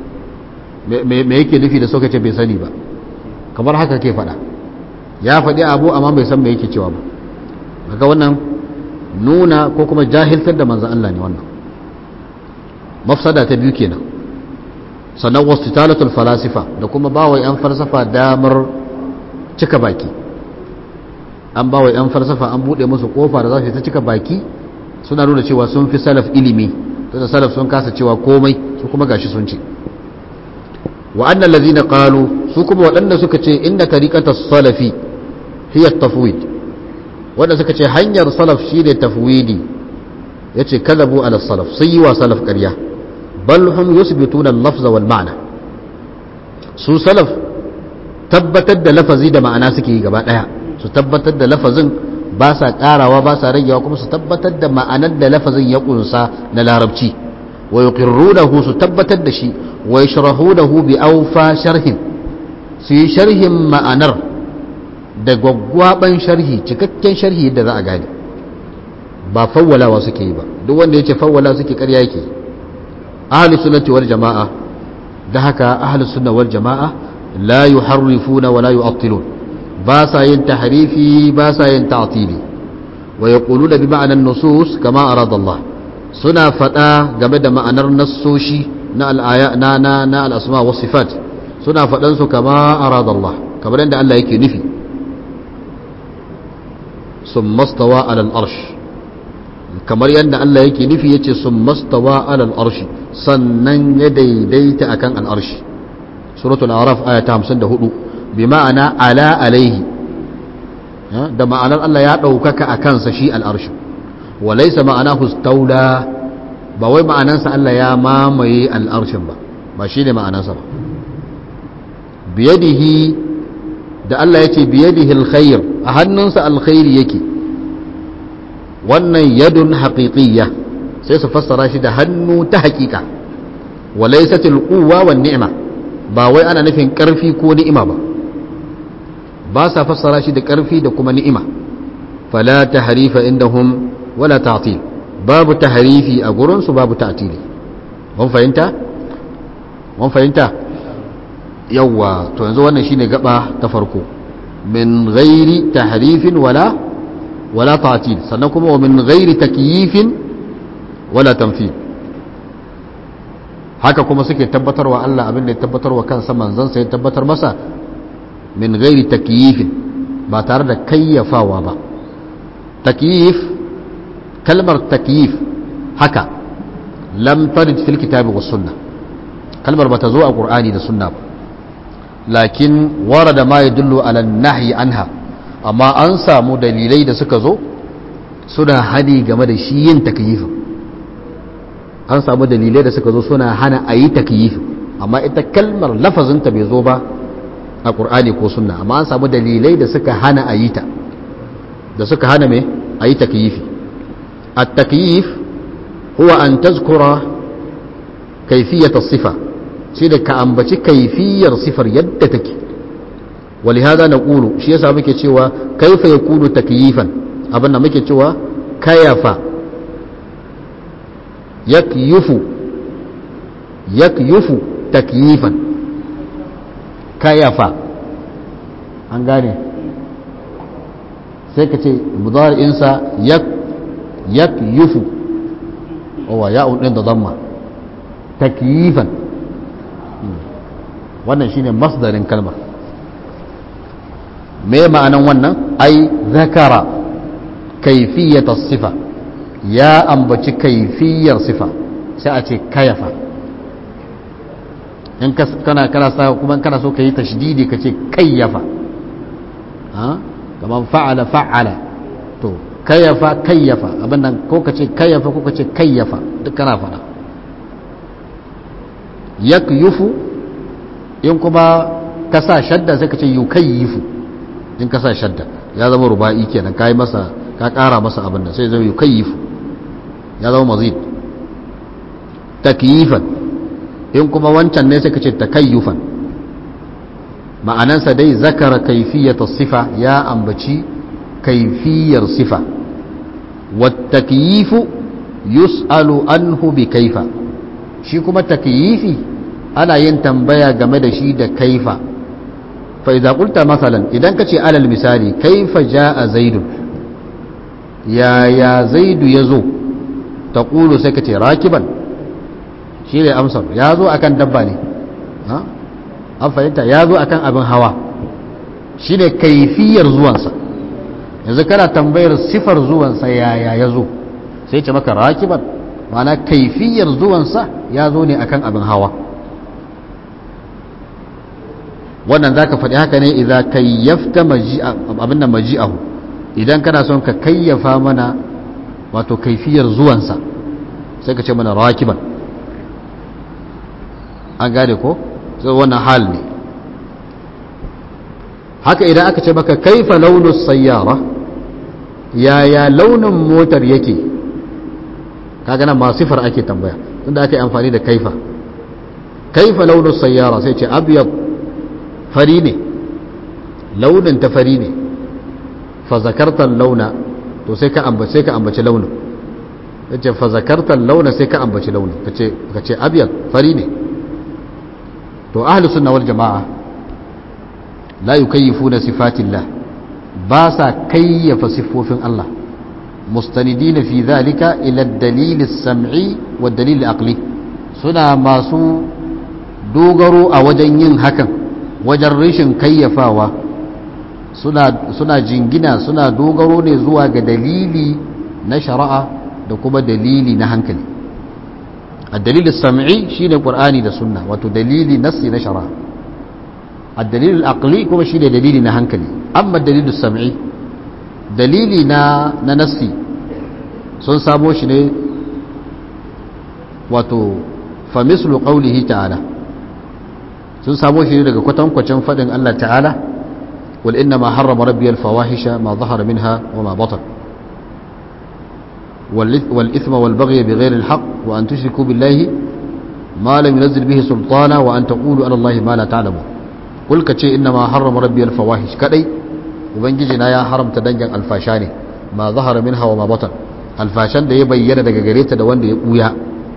me yake nufi da sauka ce bai sani ba kamar haka ke faɗa ya faɗi abu amma bai san me yake cewa ba daga wannan nuna ko kuma jahiltar da manzo Allah ne wannan mafsada ta biyu kenan sannan wasu talatul falasifa da kuma bawa yan falsafa damar cika baki an ba wa 'yan farsafa an buɗe musu ƙofa da za su ta cika baki suna nuna cewa sun fi salaf ilimi da salaf sun kasa cewa komai su kuma gashi sun ce wa annan lazina qalu su kuma waɗanda suka ce inna tariqata salafi hiya tafwid wanda suka ce hanyar salaf shine tafwidi yace kadabu ala salaf sai yi wa salaf ƙarya bal hum yusbituna al-lafza wal ma'na su salaf tabbatar da lafazi da ma'ana suke yi gaba daya su tabbatar da lafazin ba sa karawa ba sa ragewa kuma su tabbatar da ma'anar da lafazin ya kunsa na larabci wa yuqirrunahu su tabbatar da shi wa yashrahunahu bi awfa sharhin su yi sharhin ma'anar da gwaggwaban sharhi cikakken sharhi yadda za a gane ba fawwalawa suke yi ba duk wanda yace fawwala suke ƙarya yake ahlus sunnati wal jama'a da haka ahlus sunna wal jama'a la yuharrifuna wa la yu'attilun ba sa yin tahrifi ba sa yin ta'tili wa yaquluna bi ma'anan nusus kama arada Allah suna fada game da ma'anar nassoshi na al-aya na na na al-asma was sifat suna fadan su kama arada Allah kamar yadda Allah yake nufi summa stawa ala al-arsh kamar yadda Allah yake nufi yace summa stawa ala al-arsh sannan ya daidaita akan al-arsh suratul araf aya ta 54 bi ma'ana ala alaihi da ma'anar Allah ya ɗaukaka a kansa shi al'arshi wa laisa ma'ana hustaula ba wai ma'anansa Allah ya mamaye al'arshin ba ba shi ne ma'anansa ba biyadihi da Allah ya ce biyadihi alkhair a hannunsa alkhairi yake wannan yadun haƙiƙiyya sai su fassara shi da hannu ta haƙiƙa wa laisatil quwwa wan ni'ma ba wai ana nufin ƙarfi ko ni'ima ba ba sa fassara shi da ƙarfi da kuma ni'ima fala tahrifa indahum wala ta'til babu tahrifi a gurin su babu ta'tili mun fahimta mun fahimta yawa to yanzu wannan shine gaba ta farko min ghairi tahrifin wala wala ta'til sannan kuma wa min ghairi takyifin wala tamthil haka kuma suke tabbatarwa Allah abin da ya tabbatarwa kansa manzon sai tabbatar masa min gairi takyifin ba tare da kayyafawa ba takyif kalmar takyif haka lam tarid fil kitabi was sunna kalmar bata zo a qur'ani da sunna ba lakin warada ma yadullu ala nahyi anha amma an samu dalilai da suka zo suna hani game da shi yin takyifin an samu dalilai da suka zo suna hana a yi takyifin amma ita kalmar lafazinta bai zo ba a ƙur'ani ko sunna amma an samu dalilai da suka hana a yi ta da suka hana mai a yi takyifi a takyif huwa an tazkura kaifiyata sifa shi da ka ambaci kaifiyar sifar yadda take ولهذا نقول shi yasa muke cewa kaifa yakunu takyifan abin da muke cewa kayafa yakyufu yakyufu takyifan kayafa an gane sai ka ce mudari'insa yakyufu owa ya'un ɗin da zamma takyifan wannan shine masdarin kalmar me ma'anan wannan ai zakara kaifiyata sifa ya ambaci kaifiyar sifa sai a ce kayafa in kana kana sa kuma kana so ka yi tashdidi ka ce kayyafa kamar fa'ala fa'ala to kayyafa kayyafa abin nan ko ka ce kayyafa ko ka ce kayyafa duk kana fada yakyufu in kuma ka sa shadda sai ka ce yukayyifu in ka sa shadda ya zama ruba'i kenan ka yi masa ka kara masa abin nan sai zama yukayyifu ya zama mazid takyifan in kuma wancan ne sai ka ce takayyufan ma'anansa dai zakara kaifiyata sifa ya ambaci kaifiyar sifa watakyifu yus'alu anhu bi kaifa shi kuma takyifi ana yin tambaya game da shi da kaifa fa idza qulta masalan idan kace alal misali kaifa jaa zaidun ya ya zaidu yazo taqulu sai kace rakiban shi ne amsar ya zo akan dabba ne an fahimta ya zo akan abin hawa shi ne kaifiyar zuwansa yanzu kana tambayar sifar zuwansa yaya ya zo sai ce maka rakiban mana kaifiyar zuwansa ya zo ne akan abin hawa wannan za ka faɗi haka ne idan kayyafta abin nan maji'ahu idan kana son ka kayyafa mana wato kaifiyar zuwansa sai ka ce mana rakiban an gane ko sai wannan hal ne haka idan aka ce maka kaifa launin sayyara yaya launin motar yake kaga nan ma sifar ake tambaya tunda aka yi amfani da kaifa kaifa launin sayyara sai ce abyad fari ne launin ta fari ne fa zakartar launa to sai ka ambace sai ka ambaci launin yace fa zakartar launa sai ka ambaci launin kace kace abyad fari ne to ahlus sunna wal jama'a la yukayyifuna sifatillah ba sa kayyafa siffofin Allah mustanidina fi dhalika ila ad-dalil as-sam'i wa dalil aqli suna masu dogaro a wajen yin hakan wajen rashin kayyafawa suna suna jingina suna dogaro ne zuwa ga dalili na shari'a da kuma dalili na hankali الدليل السمعي شيء القرآن ده سنة وتو دليل نصي نشرة الدليل العقلي كما شيء دليل نهنكلي أما الدليل السمعي دليل نا ننسي sun samo shi ne wato famislu qawlihi ta'ala sun samo shi ne daga kwatankwacin faɗin Allah ta'ala wal inna ma harrama rabbi al fawahisha ma zahara minha wa ma batan والإثم والبغي بغير الحق وأن تشركوا بالله ما لم ينزل به سلطانا وأن تقولوا على الله ما لا تعلمون قل كتشي إنما حرم ربي الفواحش كدي وبنجينا يا حرم تدنجن الفاشاني ما ظهر منها وما بطن الفاشان da ya bayyana daga gare ta da wanda ya buya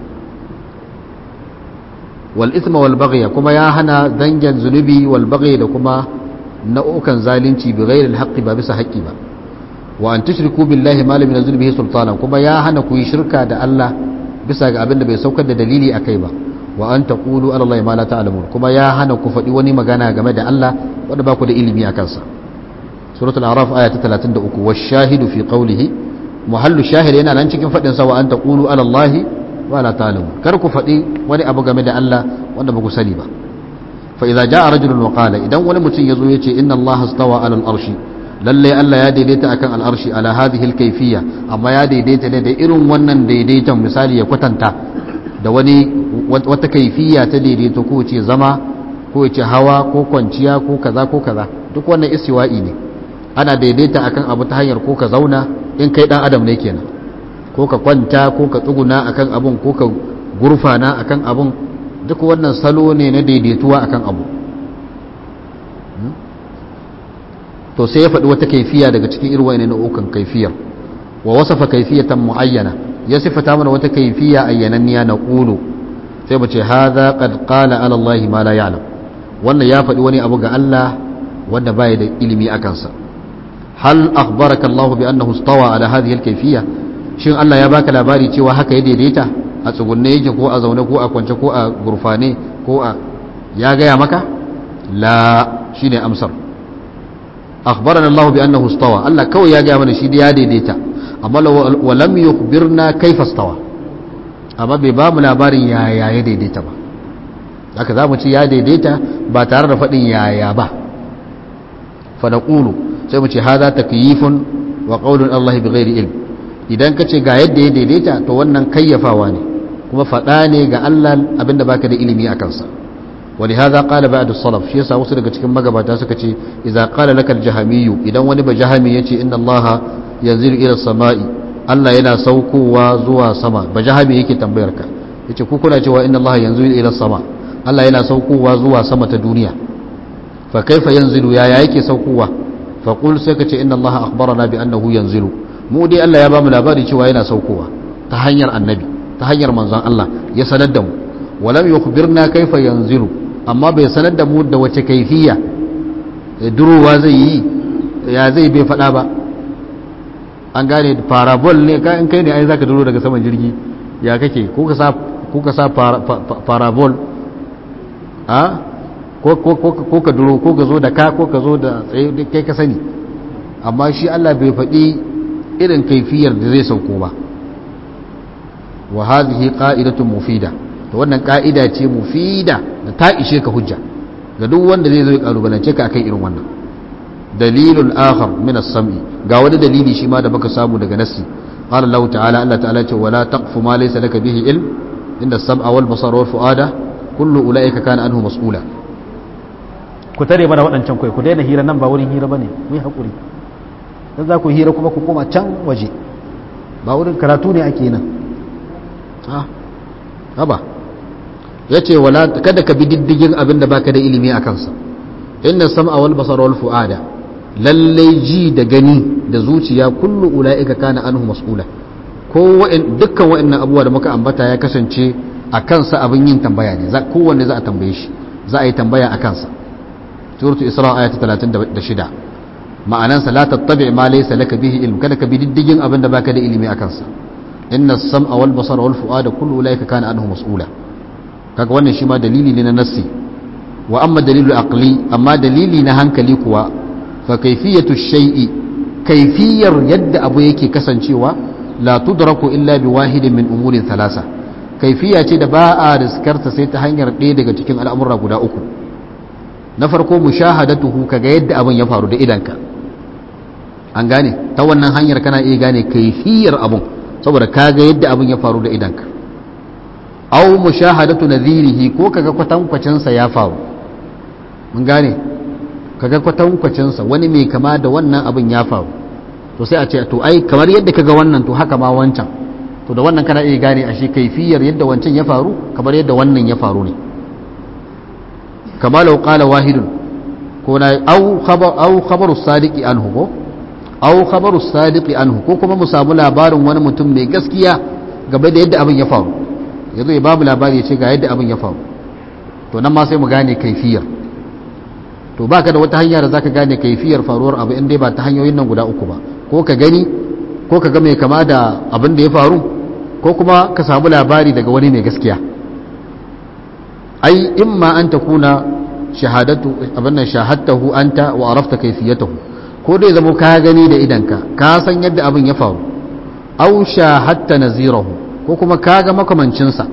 wal ithma wal baghy kuma ya hana dangin zunubi wal baghy da kuma nau'ukan zalunci bi ghairi al haqqi ba bisa haqqi ba wa an tushriku billahi ma lam yunzil bihi sultana kuma ya hana ku yi shirka da Allah bisa ga abin da bai saukar da dalili akai ba wa an taqulu ala allahi ma la ta'lamun kuma ya hana ku faɗi wani magana game da Allah wanda ba ku da ilimi a kansa suratul araf aya ta 33 washahidu fi qawlihi muhallu shahid yana nan cikin fadin sa wa an taqulu ala allahi wa la ta'lamu kar ku fadi wani abu game da Allah wanda ba ku sani ba fa idza jaa rajulun wa qala idan wani mutum yazo yace inna allaha stawa ala al-arshi lalle Allah ya daidaita akan al-arshi ala hadhihi al-kayfiyya amma ya daidaita ne da irin wannan daidaiton misali ya kwatanta da wani wata kaifiya ta daidaito ko ce zama ko ce hawa ko kwanciya ko kaza ko kaza duk wannan istiwa'i ne ana daidaita akan abu ta hanyar ko ka zauna in kai dan adam ne kenan ko ka kwanta ko ka tsuguna akan abun ko ka gurfana akan abun duk wannan salo ne na daidaituwa akan abu to sai ya faɗi wata kaifiya daga cikin irin wa'annan nau'ukan kaifiyar wa wasafa kaifiyatan muayyana ya sifata mana wata kaifiya ayyananniya na qulu sai mu ce hadha qad qala ala allahi ma la ya'lam wannan ya faɗi wani abu ga Allah wanda bai da ilimi akan sa hal akhbaraka Allah bi annahu istawa ala hadhihi al-kayfiyya shin Allah ya baka labari cewa haka ya daidaita a tsugunne yake ko a zaune ko a kwance ko a gurfane ko a ya gaya maka la shine amsar akhbarana Allah bi annahu istawa Allah kawai ya gaya mana shi ya daidaita amma wa lam yukhbirna kayfa istawa amma bai ba mu labarin yaya ya daidaita ba haka za mu ci ya daidaita ba tare da faɗin yaya ba fa naqulu sai mu ce hada takyifun wa qawlun Allah bi ghairi ilm idan ka ce ga yadda ya daidaita to wannan kayyafawa ne kuma faɗa ne ga Allah abinda baka da ilimi a kansa wani haza qala ba'du salaf shi yasa wasu daga cikin magabata suka ce idza qala lakal jahamiyyu idan wani ba jahami yace inna Allah yanzilu ila samai Allah yana saukowa zuwa sama ba jahami yake tambayar ka yace ku kuna cewa inna Allah yanzilu ila sama Allah yana saukowa zuwa sama ta duniya fa kaifa yanzilu ya yake saukowa fa qul sai ka ce inna Allah akhbarana bi annahu yanzilu mu dai Allah ya ba mu labari cewa yana saukowa ta hanyar annabi ta hanyar manzon Allah ya sanar da mu walam yukhbirna kaifa yanzilu amma bai sanar da mu da wace kaifiya durowa zai yi ya zai bai faɗa ba an gane parabol ne ka in kai ne ai zaka duro daga saman jirgi ya kake ko ka sa ko ka sa parabol a ko ko ka duro ko ka zo da ka ko ka zo da tsaye kai ka sani amma shi Allah bai faɗi irin kaifiyar da zai sauko ba wa hadhihi qa'idatun mufida to wannan ka'ida ce mufida da ta ishe ka hujja ga duk wanda zai zo ya kalubalance ka akan irin wannan dalilul akhar min as-sam'i ga wani dalili shi ma da baka samu daga nassi qala Allah ta'ala Allah ta'ala ce wala taqfu ma laysa laka bihi ilm inna as-sam'a wal basara wal fu'ada kullu ulaika kana anhu mas'ula ku tare mana waɗancan kai ku daina hira nan ba wurin hira bane mu yi hakuri dan za ku hira kuma ku koma can waje ba wurin karatu ne ake nan ha haba yace wala kada ka bi diddigin abin da baka da ilimi a kansa inna sam'a wal basara wal fu'ada lalle ji da gani da zuciya kullu ulaika kana anhu mas'ula ko wa'in dukkan wa'annan abubuwa da muka ambata ya kasance a kansa abin yin tambaya ne kowanne za a tambaye shi za a yi tambaya a kansa suratul isra ayat 36 ma'anansa la tattabi ma laysa laka bihi ilm kada ka bi diddigin abin da baka da ilimi a kansa inna as-sam'a wal basara wal fu'ada kullu ulaika kana anhu mas'ula kaga wannan shi ma dalili ne na nassi wa amma dalilu aqli amma dalili na hankali kuwa fa kayfiyatu shay'i kayfiyar yadda abu yake kasancewa la tudraku illa bi wahidin min umurin thalasa kayfiya ce da ba a riskarta sai ta hanyar ɗaya daga cikin al'amura guda uku na farko mushahadatuhu kaga yadda abin ya faru da idanka an gane ta wannan hanyar kana iya gane kayfiyar abun saboda kaga yadda abin ya faru da idanka aw mushahadatu nadhirihi ko kaga kwatankwacin sa ya faru mun gane kaga kwatankwacin sa wani mai kama da wannan abin ya faru to sai a ce to ai kamar yadda kaga wannan to haka ma wancan to da wannan kana iya gane ashe kaifiyar yadda wancan ya faru kamar yadda wannan ya faru ne kama law qala wahidun ko na aw khabar aw khabaru sadiqi anhu ko aw khabaru sadiqi anhu ko kuma mu samu labarin wani mutum mai gaskiya game da yadda abin ya faru yanzu ya babu labari ya ce ga yadda abin ya faru to nan ma sai mu gane kaifiyar to baka da wata hanya da zaka gane kaifiyar faruwar abu in dai ba ta hanyoyin nan guda uku ba ko ka gani ko ka ga mai kama da abin da ya faru ko kuma ka samu labari daga wani mai gaskiya ai imma an takuna shahadatu abin nan shahadtahu anta wa arafta kayfiyatahu ko dai zama ka gani da idanka ka san yadda abin ya faru aw shahadta nazirahu ko kuma ka ga makamancinsa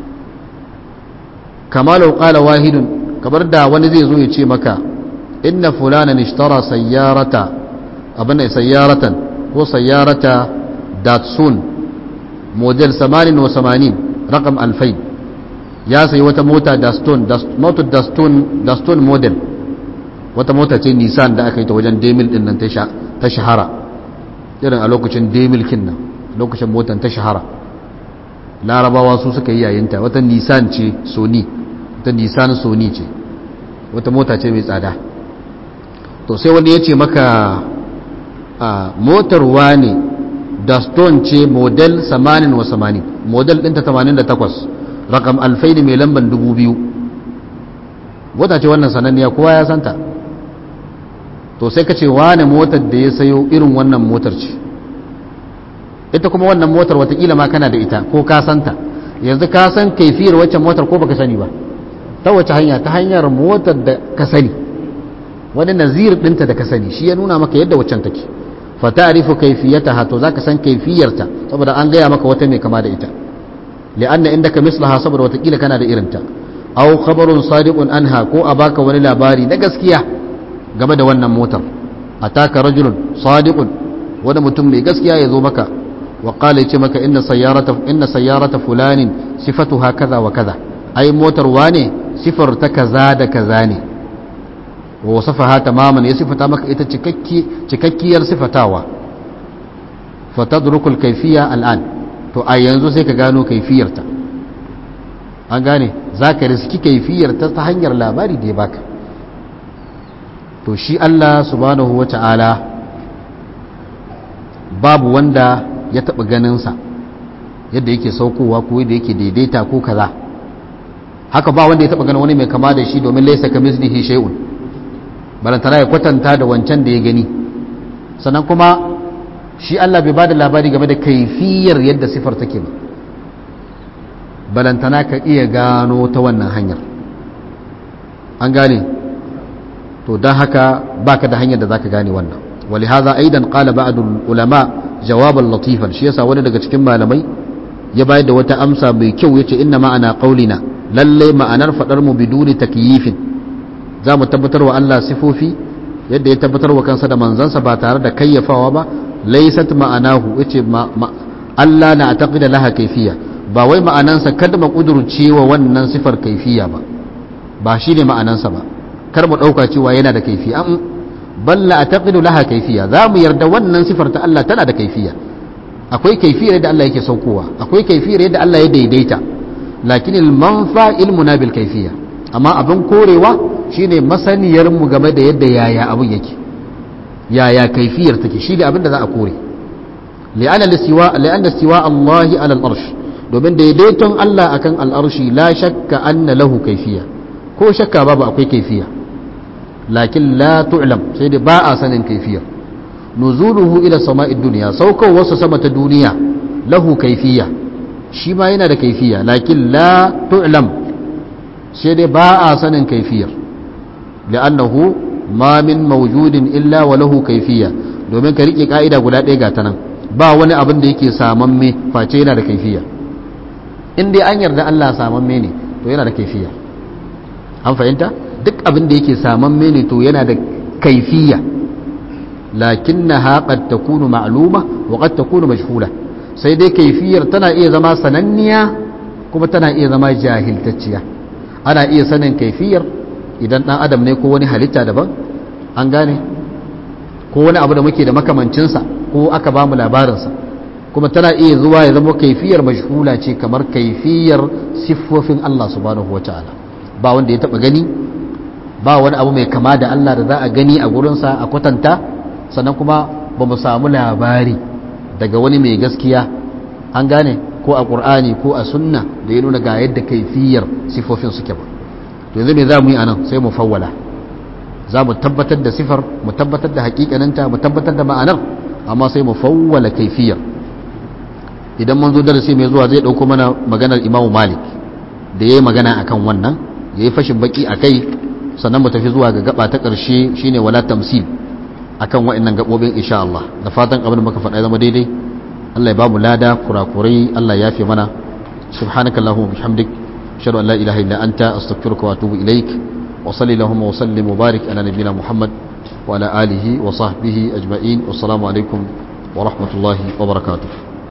kama law qala wahidun kamar da wani zai zo ya ce maka inna fulanan ishtara sayyarata abin nan sayyaratan ko sayyarata datsun model 88 rakam 2000 ya sayi wata mota daston motar daston daston model wata mota ce nissan da aka yi ta wajen demil din nan ta shahara irin a lokacin demil kin nan lokacin motar ta shahara larabawa su suka yi yayinta wata nissan ce sony wata nissan sony ce wata mota ce mai tsada to sai wani ya ce maka motar wane daston ce model 80 model ɗinta 88 rakam alfaini mai lamban dubu biyu mota ce wannan sananniya kowa ya santa to sai ka ce wane motar da ya sayo irin wannan motar ce ita kuma wannan motar watakila ma kana da ita ko ka santa yanzu ka san kaifiyar waccan motar ko baka sani ba ta wace hanya ta hanyar motar da ka sani wani nazir ɗinta da ka sani shi ya nuna maka yadda waccan take fa ta'rifu kayfiyataha to zaka san kaifiyarta saboda an gaya maka wata mai kama da ita لأن عندك مثلها صبر وتقيل كان da irinta aw khabarun sadiqun anha ko a baka wani labari na gaskiya game da wannan motar ataka rajulun sadiqun wani mutum mai gaskiya ya zo maka wa qala yace maka inna sayyarata inna sayyarata fulanin sifatuha kaza wa kaza ai motar wane sifar ta kaza da kaza ne wa wasafaha tamaman ya sifata maka ita cikakki cikakkiyar sifatawa fatadrukul kayfiyya al'an to a yanzu sai ka gano kaifiyarta an gane za ka riski kaifiyarta ta hanyar labari da ya baka to shi Allah subhanahu wa ta'ala babu wanda ya taɓa ganinsa yadda yake saukowa ko yadda yake daidaita ko kaza haka ba wanda ya taɓa ganin wani mai kama da shi domin laisa ka mislihi shay'un balantana ya kwatanta da wancan da ya gani sannan kuma shi Allah bai ba da labari game da kaifiyar yadda sifar take ba balantana ka iya gano ta wannan hanyar an gane to don haka baka da hanyar da zaka gane wannan wali haza aidan qala ba'dul ulama jawaban latifan shi yasa wani daga cikin malamai ya bayar da wata amsa mai kyau yace inna ma'ana qaulina lalle ma'anar fadar mu biduni takyifin za mu tabbatar wa Allah sifofi yadda ya tabbatar wa kansa da manzansa ba tare da kayyafawa ba laysat ma'anahu yace Allah na taqida laha kayfiyya ba wai ma'anansa kada mu kudurce wa wannan sifar kayfiyya ba ba shine ma'anansa ba kar mu dauka cewa yana da kayfiyya am balla ataqidu laha kayfiyya za mu yarda wannan sifar ta Allah tana da kayfiyya akwai kayfiyar yadda Allah yake saukowa akwai kayfiyar yadda Allah ya daidaita lakin al-manfa ilmuna bil kayfiyya amma abin korewa shine masaniyar mu game da yadda yaya abun yake yaya kaifiyar take shi ne abin da za a kore li'anna listiwa li'anna istiwa Allah ala al-arsh domin daidaiton Allah akan al-arshi la shakka anna lahu kaifiya ko shakka babu akwai kaifiya lakin la tu'lam sai dai ba a sanin kaifiyar nuzuluhu ila sama'id dunya saukar wasu sama ta duniya lahu kaifiya shi ma yana da kaifiya lakin la tu'lam sai dai ba a sanin kaifiyar li'annahu ma min mawjudin illa wa lahu kaifiya domin ka rike ka'ida guda ɗaya ga ta nan ba wani abin da yake samamme face yana da kaifiya in dai an yarda Allah samamme ne to yana da kaifiya an fahimta duk abin da yake samamme ne to yana da kaifiya lakinnaha qad takunu ma'luma wa qad takunu majhula sai dai kaifiyar tana iya zama sananniya kuma tana iya zama jahiltacciya ana iya sanin kaifiyar idan dan adam ne ko wani halitta daban an gane ko wani abu da muke da makamancinsa ko aka ba mu labarinsa kuma tana iya zuwa ya zama kaifiyar majhula ce kamar kaifiyar siffofin Allah subhanahu wataala ba wanda ya taba gani ba wani abu mai kama da Allah da za a gani a gurinsa a kwatanta sannan kuma ba mu samu labari daga wani mai gaskiya an gane ko a ƙur'ani ko a sunna da ya nuna ga yadda kaifiyar siffofin suke ba to yanzu me za mu yi anan sai mu fawwala za mu tabbatar da sifar mu tabbatar da hakikaninta mu tabbatar da ma'anar amma sai mu fawwala kaifiyar idan mun zo darasi mai zuwa zai ɗauko mana maganar imamu malik da ya yi magana akan wannan ya yi fashin baki a kai sannan mu tafi zuwa ga gaba ta ƙarshe shine wala tamsil akan wa'annan gabobin insha Allah da fatan abin da muka faɗa zama daidai Allah ya ba mu lada kurakurai Allah ya fi mana subhanakallahumma bihamdik ashhadu an la ilaha illa anta astaghfiruka wa atubu ilaik wa sallallahu wa sallim wa barik ala nabiyyina muhammad wa ala alihi wa sahbihi ajma'in wassalamu alaikum wa rahmatullahi wa barakatuh